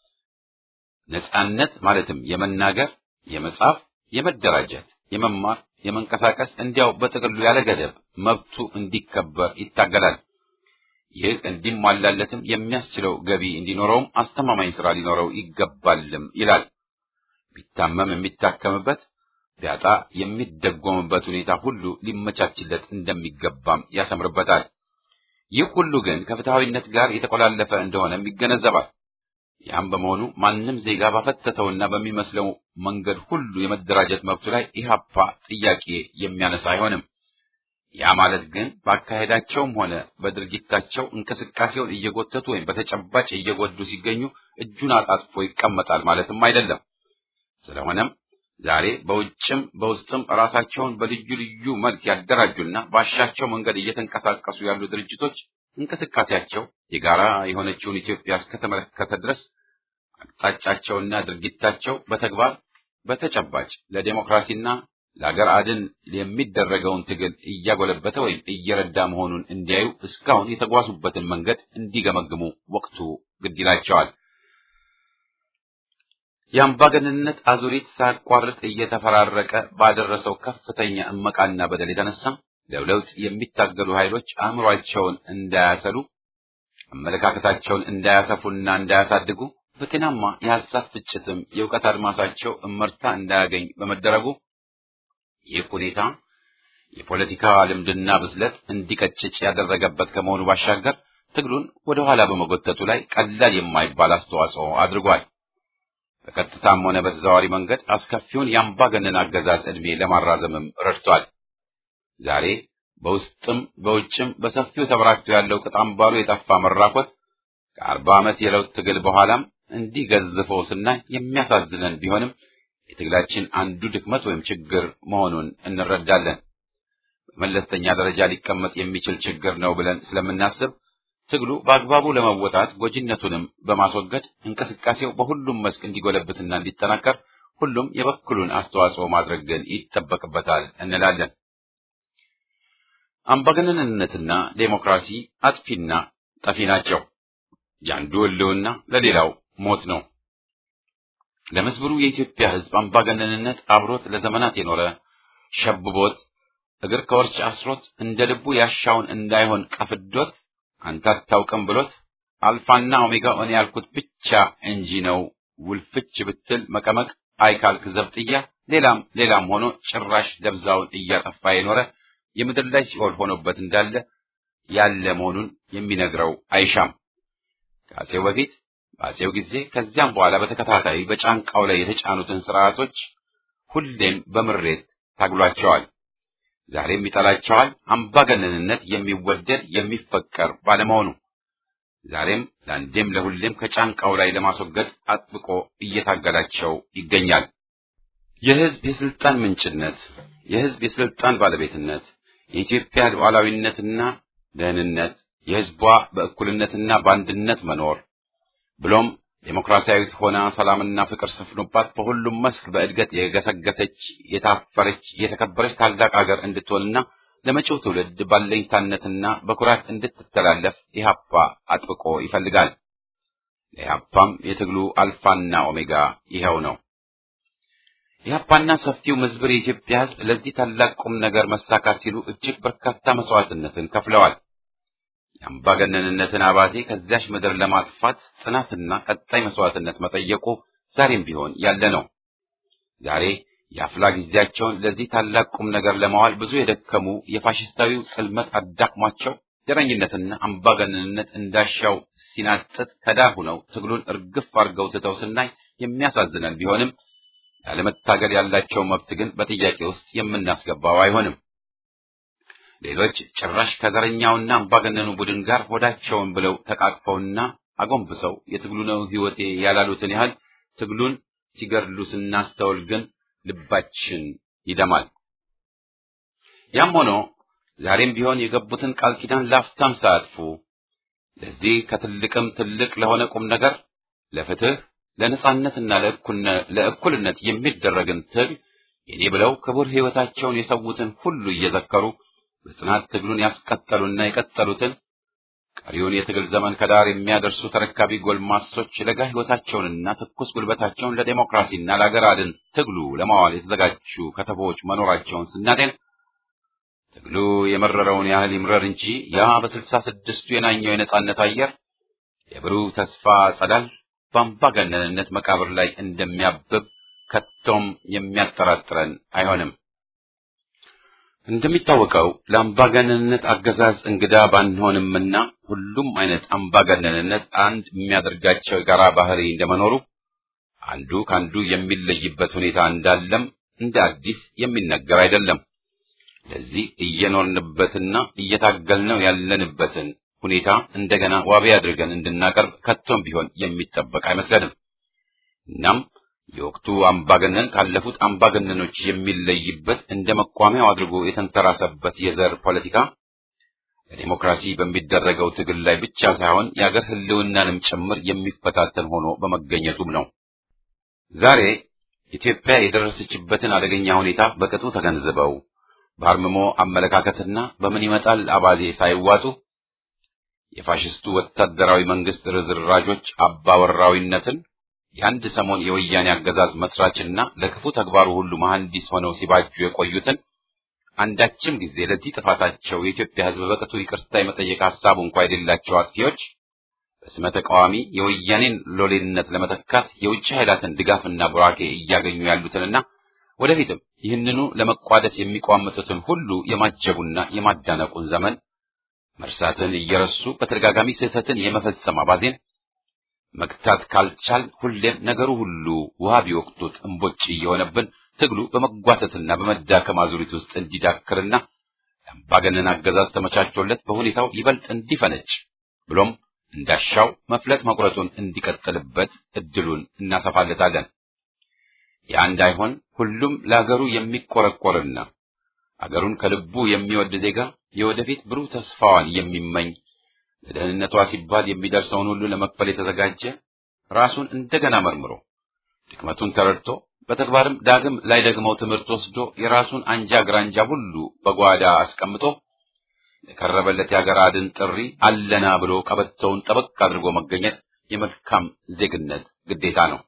ነጻነት ማለትም የመናገር፣ የመጻፍ፣ የመደራጀት፣ የመማር፣ የመንቀሳቀስ እንዲያው በጥቅሉ ያለ ገደብ መብቱ እንዲከበር ይታገላል። ይህ እንዲሟላለትም የሚያስችለው ገቢ እንዲኖረውም አስተማማኝ ስራ ሊኖረው ይገባልም ይላል። ቢታመም የሚታከምበት ቢያጣ የሚደጎምበት ሁኔታ ሁሉ ሊመቻችለት እንደሚገባም ያሰምርበታል። ይህ ሁሉ ግን ከፍትሐዊነት ጋር የተቆላለፈ እንደሆነም ይገነዘባል። ያም በመሆኑ ማንም ዜጋ ባፈተተውና በሚመስለው መንገድ ሁሉ የመደራጀት መብቱ ላይ ኢህአፓ ጥያቄ የሚያነሳ አይሆንም። ያ ማለት ግን በአካሄዳቸውም ሆነ በድርጊታቸው እንቅስቃሴውን እየጎተቱ ወይም በተጨባጭ እየጎዱ ሲገኙ እጁን አጣጥፎ ይቀመጣል ማለትም አይደለም። ስለሆነም ዛሬ በውጭም በውስጥም ራሳቸውን በልዩ ልዩ መልክ ያደራጁና ባሻቸው መንገድ እየተንቀሳቀሱ ያሉ ድርጅቶች እንቅስቃሴያቸው የጋራ የሆነችውን ኢትዮጵያ እስከተመለከተ ድረስ አቅጣጫቸውና ድርጊታቸው በተግባር በተጨባጭ ለዴሞክራሲና ለአገር አድን የሚደረገውን ትግል እያጎለበተ ወይም እየረዳ መሆኑን እንዲያዩ እስካሁን የተጓዙበትን መንገድ እንዲገመግሙ ወቅቱ ግድ ይላቸዋል። የአምባገነንነት አዙሪት ሳያቋርጥ እየተፈራረቀ ባደረሰው ከፍተኛ እመቃና በደል የተነሳ ለለውጥ የሚታገሉ ኃይሎች አእምሯቸውን እንዳያሰሉ፣ አመለካከታቸውን እንዳያሰፉና እንዳያሳድጉ፣ በጤናማ የሐሳብ ፍጭትም የእውቀት አድማሳቸው እመርታ እንዳያገኝ በመደረጉ ይህ ሁኔታ የፖለቲካ ልምድና ብስለት እንዲቀጭጭ ያደረገበት ከመሆኑ ባሻገር ትግሉን ወደ ኋላ በመጎተቱ ላይ ቀላል የማይባል አስተዋጽኦ አድርጓል። በቀጥታም ሆነ በተዘዋዋሪ መንገድ አስከፊውን የአምባገነን አገዛዝ ዕድሜ ለማራዘምም ረድቷል። ዛሬ በውስጥም በውጭም በሰፊው ተበራክቶ ያለው ቅጥ አምባሩ የጠፋ መራኮት ከአርባ ዓመት የለውጥ ትግል በኋላም እንዲህ ገዝፎ ስናይ የሚያሳዝነን ቢሆንም የትግላችን አንዱ ድክመት ወይም ችግር መሆኑን እንረዳለን። በመለስተኛ ደረጃ ሊቀመጥ የሚችል ችግር ነው ብለን ስለምናስብ ትግሉ በአግባቡ ለመወጣት ጎጂነቱንም በማስወገድ እንቅስቃሴው በሁሉም መስክ እንዲጎለብትና እንዲጠናከር ሁሉም የበኩሉን አስተዋጽኦ ማድረግ ግን ይጠበቅበታል እንላለን። አምባገነንነትና ዴሞክራሲ አጥፊና ጠፊ ናቸው። የአንዱ ሕልውና ለሌላው ሞት ነው። ለመስብሩ የኢትዮጵያ ሕዝብ አምባገነንነት አብሮት ለዘመናት የኖረ ሸብቦት እግር ከወርች አስሮት እንደ ልቡ ያሻውን እንዳይሆን ቀፍዶት አንተ አታውቅም ብሎት አልፋና ኦሜጋ እኔ ያልኩት ብቻ እንጂ ነው ውልፍች ብትል መቀመቅ አይካልክ ዘብጥያ ሌላም ሌላም ሆኖ ጭራሽ ደብዛውን እያጠፋ የኖረ የምድር ላይ ሲኦል ሆኖበት እንዳለ ያለ መሆኑን የሚነግረው አይሻም። ከአፄው በፊት በአፄው ጊዜ ከዚያም በኋላ በተከታታይ በጫንቃው ላይ የተጫኑትን ስርዓቶች ሁሌም በምሬት ታግሏቸዋል። ዛሬም ይጠላቸዋል። አምባገነንነት የሚወደድ የሚፈቀር ባለመሆኑ ዛሬም ለአንዴም ለሁሌም ከጫንቃው ላይ ለማስወገድ አጥብቆ እየታገላቸው ይገኛል። የህዝብ የስልጣን ምንጭነት፣ የህዝብ የስልጣን ባለቤትነት፣ የኢትዮጵያ ሉዓላዊነትና ደህንነት፣ የህዝቧ በእኩልነትና በአንድነት መኖር ብሎም ዴሞክራሲያዊት ሆና ሰላምና ፍቅር ሰፍኖባት በሁሉም መስክ በእድገት የገሰገሰች የታፈረች የተከበረች ታላቅ ሀገር እንድትሆንና ለመጪው ትውልድ ባለኝታነትና በኩራት እንድትተላለፍ ኢህአፓ አጥብቆ ይፈልጋል። ለኢህአፓም የትግሉ አልፋና ኦሜጋ ይኸው ነው። ኢህአፓና ሰፊው ምዝብር የኢትዮጵያ ህዝብ ለዚህ ታላቅ ቁም ነገር መሳካት ሲሉ እጅግ በርካታ መስዋዕትነትን ከፍለዋል። የአምባገነንነትን አባዜ ከዚያች ምድር ለማጥፋት ጽናትና ቀጣይ መስዋዕትነት መጠየቁ ዛሬም ቢሆን ያለ ነው። ዛሬ የአፍላ ጊዜያቸውን ለዚህ ታላቅ ቁም ነገር ለማዋል ብዙ የደከሙ የፋሽስታዊው ጽልመት አዳክሟቸው ዘረኝነትና አምባገነንነት እንዳሻው ሲናጥጥ ከዳር ሆነው ትግሉን እርግፍ አድርገው ትተው ስናይ የሚያሳዝነን ቢሆንም ያለመታገል ያላቸው መብት ግን በጥያቄ ውስጥ የምናስገባው አይሆንም። ሌሎች ጭራሽ ከዘረኛውና አምባገነኑ ቡድን ጋር ሆዳቸውን ብለው ተቃቅፈውና አጎንብሰው የትግሉ ነው ሕይወቴ ያላሉትን ያህል ትግሉን ሲገድሉ ስናስተውል ግን ልባችን ይደማል። ያም ሆኖ ዛሬም ቢሆን የገቡትን ቃል ኪዳን ላፍታም ሳያጥፉ ለዚህ ከትልቅም ትልቅ ለሆነ ቁም ነገር ለፍትህ፣ ለነጻነትና ለእኩልነት የሚደረግን ትግል የኔ ብለው ክቡር ሕይወታቸውን የሰዉትን ሁሉ እየዘከሩ በጽናት ትግሉን ያስቀጠሉና የቀጠሉትን ቀሪውን የትግል ዘመን ከዳር የሚያደርሱ ተረካቢ ጎልማሶች ለጋ ሕይወታቸውንና ትኩስ ጉልበታቸውን ለዴሞክራሲና ለአገር አድን ትግሉ ለማዋል የተዘጋጁ ከተቦች መኖራቸውን ስናጤን ትግሉ የመረረውን ያህል ይምረር እንጂ ያ በስልሳ ስድስቱ የናኘው የነጻነት አየር የብሩህ ተስፋ ጸዳል በአምባገነንነት መቃብር ላይ እንደሚያብብ ከቶም የሚያጠራጥረን አይሆንም። እንደሚታወቀው ለአምባገነንነት አገዛዝ እንግዳ ባንሆንምና ሁሉም አይነት አምባገነንነት አንድ የሚያደርጋቸው የጋራ ባህሪ እንደመኖሩ አንዱ ከአንዱ የሚለይበት ሁኔታ እንዳለም እንደ አዲስ የሚነገር አይደለም። ለዚህ እየኖርንበትና እየታገልነው ያለንበትን ሁኔታ እንደገና ዋቢ አድርገን እንድናቀርብ ከቶም ቢሆን የሚጠበቅ አይመስለንም። እናም የወቅቱ አምባገነን ካለፉት አምባገነኖች የሚለይበት እንደ መቋሚያው አድርጎ የተንተራሰበት የዘር ፖለቲካ ለዲሞክራሲ በሚደረገው ትግል ላይ ብቻ ሳይሆን የአገር ሕልውናንም ጭምር የሚፈታተን ሆኖ በመገኘቱም ነው። ዛሬ ኢትዮጵያ የደረሰችበትን አደገኛ ሁኔታ በቅጡ ተገንዝበው በአርምሞ አመለካከትና በምን ይመጣል አባዜ ሳይዋጡ የፋሽስቱ ወታደራዊ መንግስት ርዝራዦች አባወራዊነትን የአንድ ሰሞን የወያኔ አገዛዝ መስራችና ለክፉ ተግባሩ ሁሉ መሐንዲስ ሆነው ሲባጁ የቆዩትን አንዳችም ጊዜ ለዚህ ጥፋታቸው የኢትዮጵያ ሕዝብ በቅጡ ይቅርታ የመጠየቅ ሀሳቡ እንኳ የሌላቸው አጥፊዎች በስመ ተቃዋሚ የወያኔን ሎሌነት ለመተካት የውጭ ኃይላትን ድጋፍና ቡራኬ እያገኙ ያሉትንና ወደፊትም ይህንኑ ለመቋደስ የሚቋምጡትን ሁሉ የማጀቡና የማዳነቁን ዘመን መርሳትን እየረሱ በተደጋጋሚ ስህተትን የመፈጸም አባዜን መግታት ካልቻል ሁሌም ነገሩ ሁሉ ውሃ ቢወቅቱት እምቦጭ እየሆነብን ትግሉ በመጓተትና በመዳከም አዙሪት ውስጥ እንዲዳክርና የአምባገነን አገዛዝ ተመቻችቶለት በሁኔታው ይበልጥ እንዲፈነጭ ብሎም እንዳሻው መፍለጥ መቁረጡን እንዲቀጥልበት እድሉን እናሰፋለታለን። ያ እንዳይሆን ሁሉም ለአገሩ የሚቆረቆርና አገሩን ከልቡ የሚወድ ዜጋ የወደፊት ብሩህ ተስፋዋን የሚመኝ ለደህንነቷ ሲባል የሚደርሰውን ሁሉ ለመክፈል የተዘጋጀ ራሱን እንደገና መርምሮ ድክመቱን ተረድቶ በተግባርም ዳግም ላይ ደግመው ትምህርት ወስዶ የራሱን አንጃ ግራንጃ ሁሉ በጓዳ አስቀምጦ የቀረበለት የአገር አድን ጥሪ አለና ብሎ ቀበቶውን ጠበቅ አድርጎ መገኘት የመልካም ዜግነት ግዴታ ነው።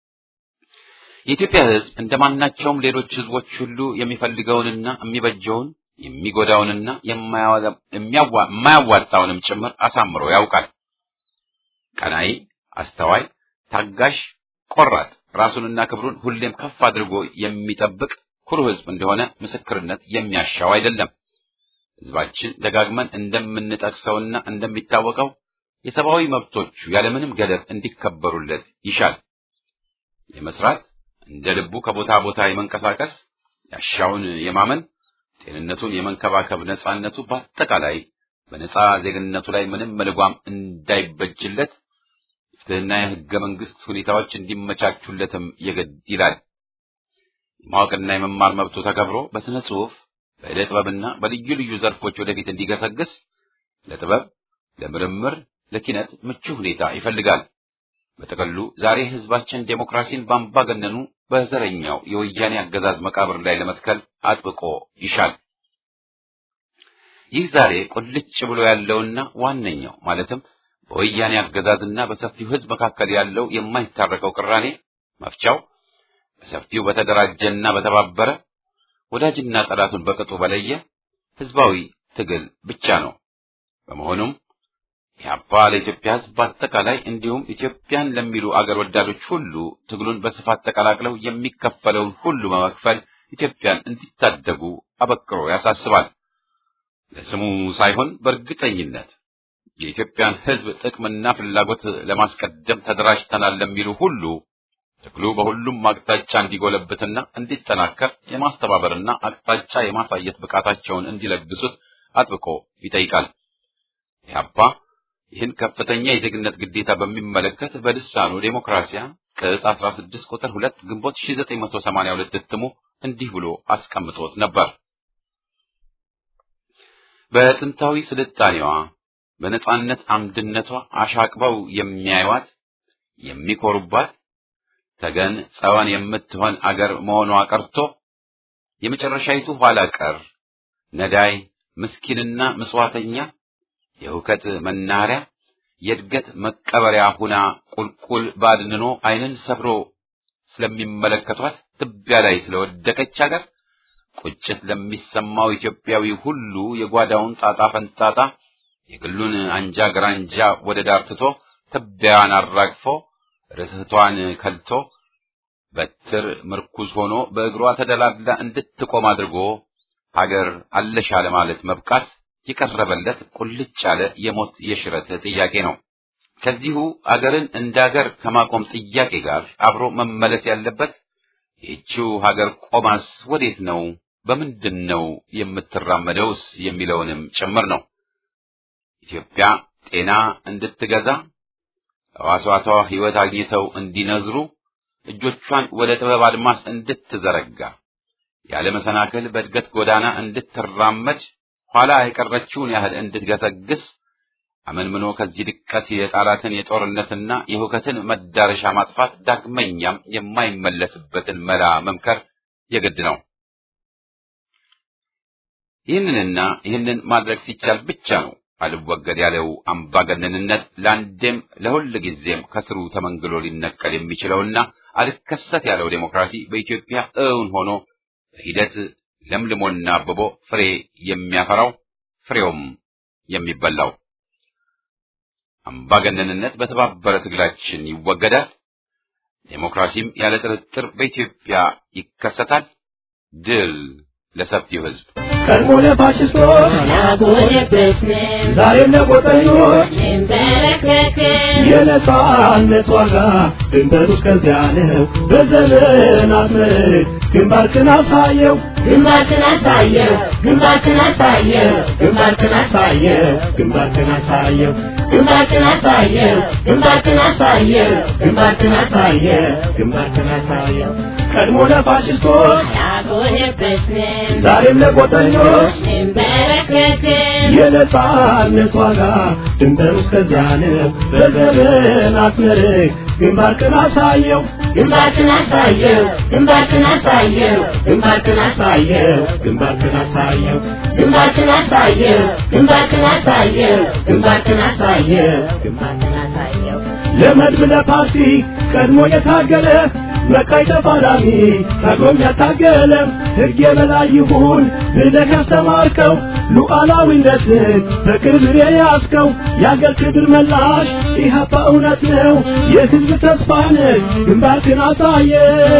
የኢትዮጵያ ሕዝብ እንደማናቸውም ሌሎች ሕዝቦች ሁሉ የሚፈልገውንና የሚበጀውን የሚጎዳውንና የማያዋጣውንም ጭምር አሳምሮ ያውቃል። ቀናይ፣ አስተዋይ፣ ታጋሽ፣ ቆራጥ ራሱንና ክብሩን ሁሌም ከፍ አድርጎ የሚጠብቅ ኩሩ ሕዝብ እንደሆነ ምስክርነት የሚያሻው አይደለም። ሕዝባችን ደጋግመን እንደምንጠቅሰውና እንደሚታወቀው የሰብአዊ መብቶቹ ያለምንም ገደብ እንዲከበሩለት ይሻል። የመስራት እንደ ልቡ ከቦታ ቦታ የመንቀሳቀስ ያሻውን የማመን ጤንነቱን የመንከባከብ ነጻነቱ በአጠቃላይ በነጻ ዜግነቱ ላይ ምንም መልጓም እንዳይበጅለት የፍትህና የሕገ መንግስት ሁኔታዎች እንዲመቻቹለትም የግድ ይላል። የማወቅና የመማር መብቱ ተከብሮ በስነ ጽሑፍ፣ በዕደ ጥበብና በልዩ ልዩ ዘርፎች ወደፊት እንዲገሰግስ ለጥበብ፣ ለምርምር፣ ለኪነት ምቹ ሁኔታ ይፈልጋል። በጥቅሉ ዛሬ ህዝባችን ዴሞክራሲን በአምባገነኑ በዘረኛው የወያኔ አገዛዝ መቃብር ላይ ለመትከል አጥብቆ ይሻል። ይህ ዛሬ ቁልጭ ብሎ ያለውና ዋነኛው ማለትም በወያኔ አገዛዝና በሰፊው ህዝብ መካከል ያለው የማይታረቀው ቅራኔ መፍቻው በሰፊው በተደራጀና በተባበረ ወዳጅና ጠላቱን በቅጡ በለየ ህዝባዊ ትግል ብቻ ነው። በመሆኑም ኢህአፓ ለኢትዮጵያ ሕዝብ በአጠቃላይ እንዲሁም ኢትዮጵያን ለሚሉ አገር ወዳዶች ሁሉ ትግሉን በስፋት ተቀላቅለው የሚከፈለውን ሁሉ በመክፈል ኢትዮጵያን እንዲታደጉ አበክሮ ያሳስባል። ለስሙ ሳይሆን በእርግጠኝነት የኢትዮጵያን ሕዝብ ጥቅምና ፍላጎት ለማስቀደም ተደራጅተናል ለሚሉ ሁሉ ትግሉ በሁሉም አቅጣጫ እንዲጎለብትና እንዲጠናከር የማስተባበርና አቅጣጫ የማሳየት ብቃታቸውን እንዲለግሱት አጥብቆ ይጠይቃል። ኢህአፓ ይህን ከፍተኛ የዜግነት ግዴታ በሚመለከት በልሳኑ ዴሞክራሲያ ቅጽ 16 ቁጥር 2 ግንቦት 1982 እትሙ እንዲህ ብሎ አስቀምጦት ነበር። በጥንታዊ ስልጣኔዋ በነጻነት አምድነቷ አሻቅበው የሚያዩዋት የሚኮሩባት ተገን ጸዋን የምትሆን አገር መሆኗ ቀርቶ የመጨረሻይቱ ኋላ ቀር ነዳይ ምስኪንና ምጽዋተኛ የሁከት መናኸሪያ የእድገት መቀበሪያ ሁና ቁልቁል ባድንኖ ዓይንን ሰፍሮ ስለሚመለከቷት ትቢያ ላይ ስለወደቀች አገር ቁጭት ለሚሰማው ኢትዮጵያዊ ሁሉ የጓዳውን ጣጣ ፈንጣጣ የግሉን አንጃ ግራንጃ ወደ ዳር ትቶ ትቢያዋን አራግፎ ርስቷን ከልቶ በትር ምርኩዝ ሆኖ በእግሯ ተደላድላ እንድትቆም አድርጎ ሀገር አለሻ ለማለት መብቃት የቀረበለት ቁልጭ ያለ የሞት የሽረት ጥያቄ ነው። ከዚሁ አገርን እንደ አገር ከማቆም ጥያቄ ጋር አብሮ መመለስ ያለበት ይህችው ሀገር ቆማስ ወዴት ነው፣ በምንድን ነው የምትራመደውስ የሚለውንም ጭምር ነው። ኢትዮጵያ ጤና እንድትገዛ ሕዋሳቷ ሕይወት አግኝተው እንዲነዝሩ እጆቿን ወደ ጥበብ አድማስ እንድትዘረጋ ያለ መሰናክል በእድገት ጎዳና እንድትራመድ ኋላ የቀረችውን ያህል እንድትገሰግስ አመንምኖ ከዚህ ድቀት የጣላትን የጦርነትና የሁከትን መዳረሻ ማጥፋት ዳግመኛም የማይመለስበትን መላ መምከር የግድ ነው። ይህንንና ይህንን ማድረግ ሲቻል ብቻ ነው አልወገድ ያለው አምባገነንነት ለአንዴም ለሁል ጊዜም ከስሩ ተመንግሎ ሊነቀል የሚችለውና አልከሰት ያለው ዴሞክራሲ በኢትዮጵያ እውን ሆኖ በሂደት ለምልሞና አብቦ ፍሬ የሚያፈራው ፍሬውም የሚበላው። አምባገነንነት በተባበረ ትግላችን ይወገዳል። ዴሞክራሲም ያለ ጥርጥር በኢትዮጵያ ይከሰታል። ድል ለሰፊው ሕዝብ። ቀድሞ ለፋሽስቶች ዛሬም ለቆጠኞች የነጻነት ዋጋ ድንበሩ እስከዚያ ነው። በዘመናት መልክ ግንባርክን አሳየው ግንባርክን አሳየው ግንባርክን አሳየው ግንባርክን አሳየው ግንባርክን አሳየው ግንባርክን አሳየው ግንባርክን አሳየው ግንባርክን አሳየው ግንባርክን አሳየው ቀድሞ ለፋሽስቶች ያጎነበስን ዛሬም ለቆጠኞች እንበረከክን የነጻነት ዋጋ ድንበሩ እስከዚያ ነው። በዘመናት መልክ ግንባርክን አሳየው ግንባርክን አሳየው ግንባርክን አሳየው ግንባርክን አሳየው ግንባርክን አሳየው ግንባርክን አሳየው ግንባርክን አሳየው ግንባርክን አሳየው ግንባርክን አሳየው ለመድብ ለፓርቲ ቀድሞ የታገለ መቃይ ተፋላሚ ታግሎም ያታገለ ሕግ የበላይ ይሁን ብለህ ያስተማርከው ሉዓላዊነትን በክብር የያዝከው የአገር ክብር መላሽ ኢህአፓ እውነት ነው የሕዝብ ተስፋ ነህ ግንባርክን አሳየ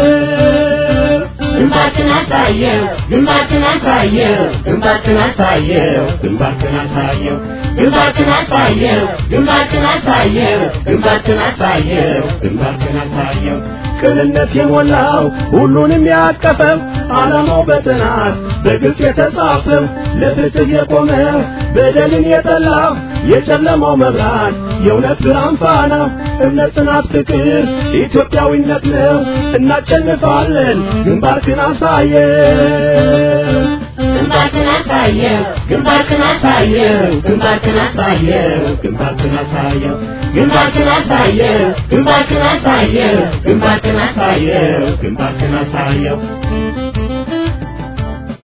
ግንባርክን አሳየው ግንባርክን አሳየው ግንባርክን አሳየው ግንባርክን አሳየው ግንባርክን አሳየው ግንባርክን አሳየው ግንባርክን አሳየው ግንባርክን አሳየው ቅንነት የሞላው ሁሉንም ያቀፈው ዓላማው በጥናት በግልጽ የተጻፈው ለፍትህ የቆመ በደልን የጠላ የጨለማው መብራት የእውነት ብርሃን ፋና እምነት፣ ጽናት፣ ፍቅር ኢትዮጵያዊነት ነው። እናሸንፋለን። ግንባርክን አሳየው ግንባርክን አሳየው ግንባርክን አሳየው ግንባርክን አሳየው ግንባርክን አሳየው ግንባርክን አሳየው ግንባርክን አሳየው ግንባርክን አሳየው ግንባርክን አሳየው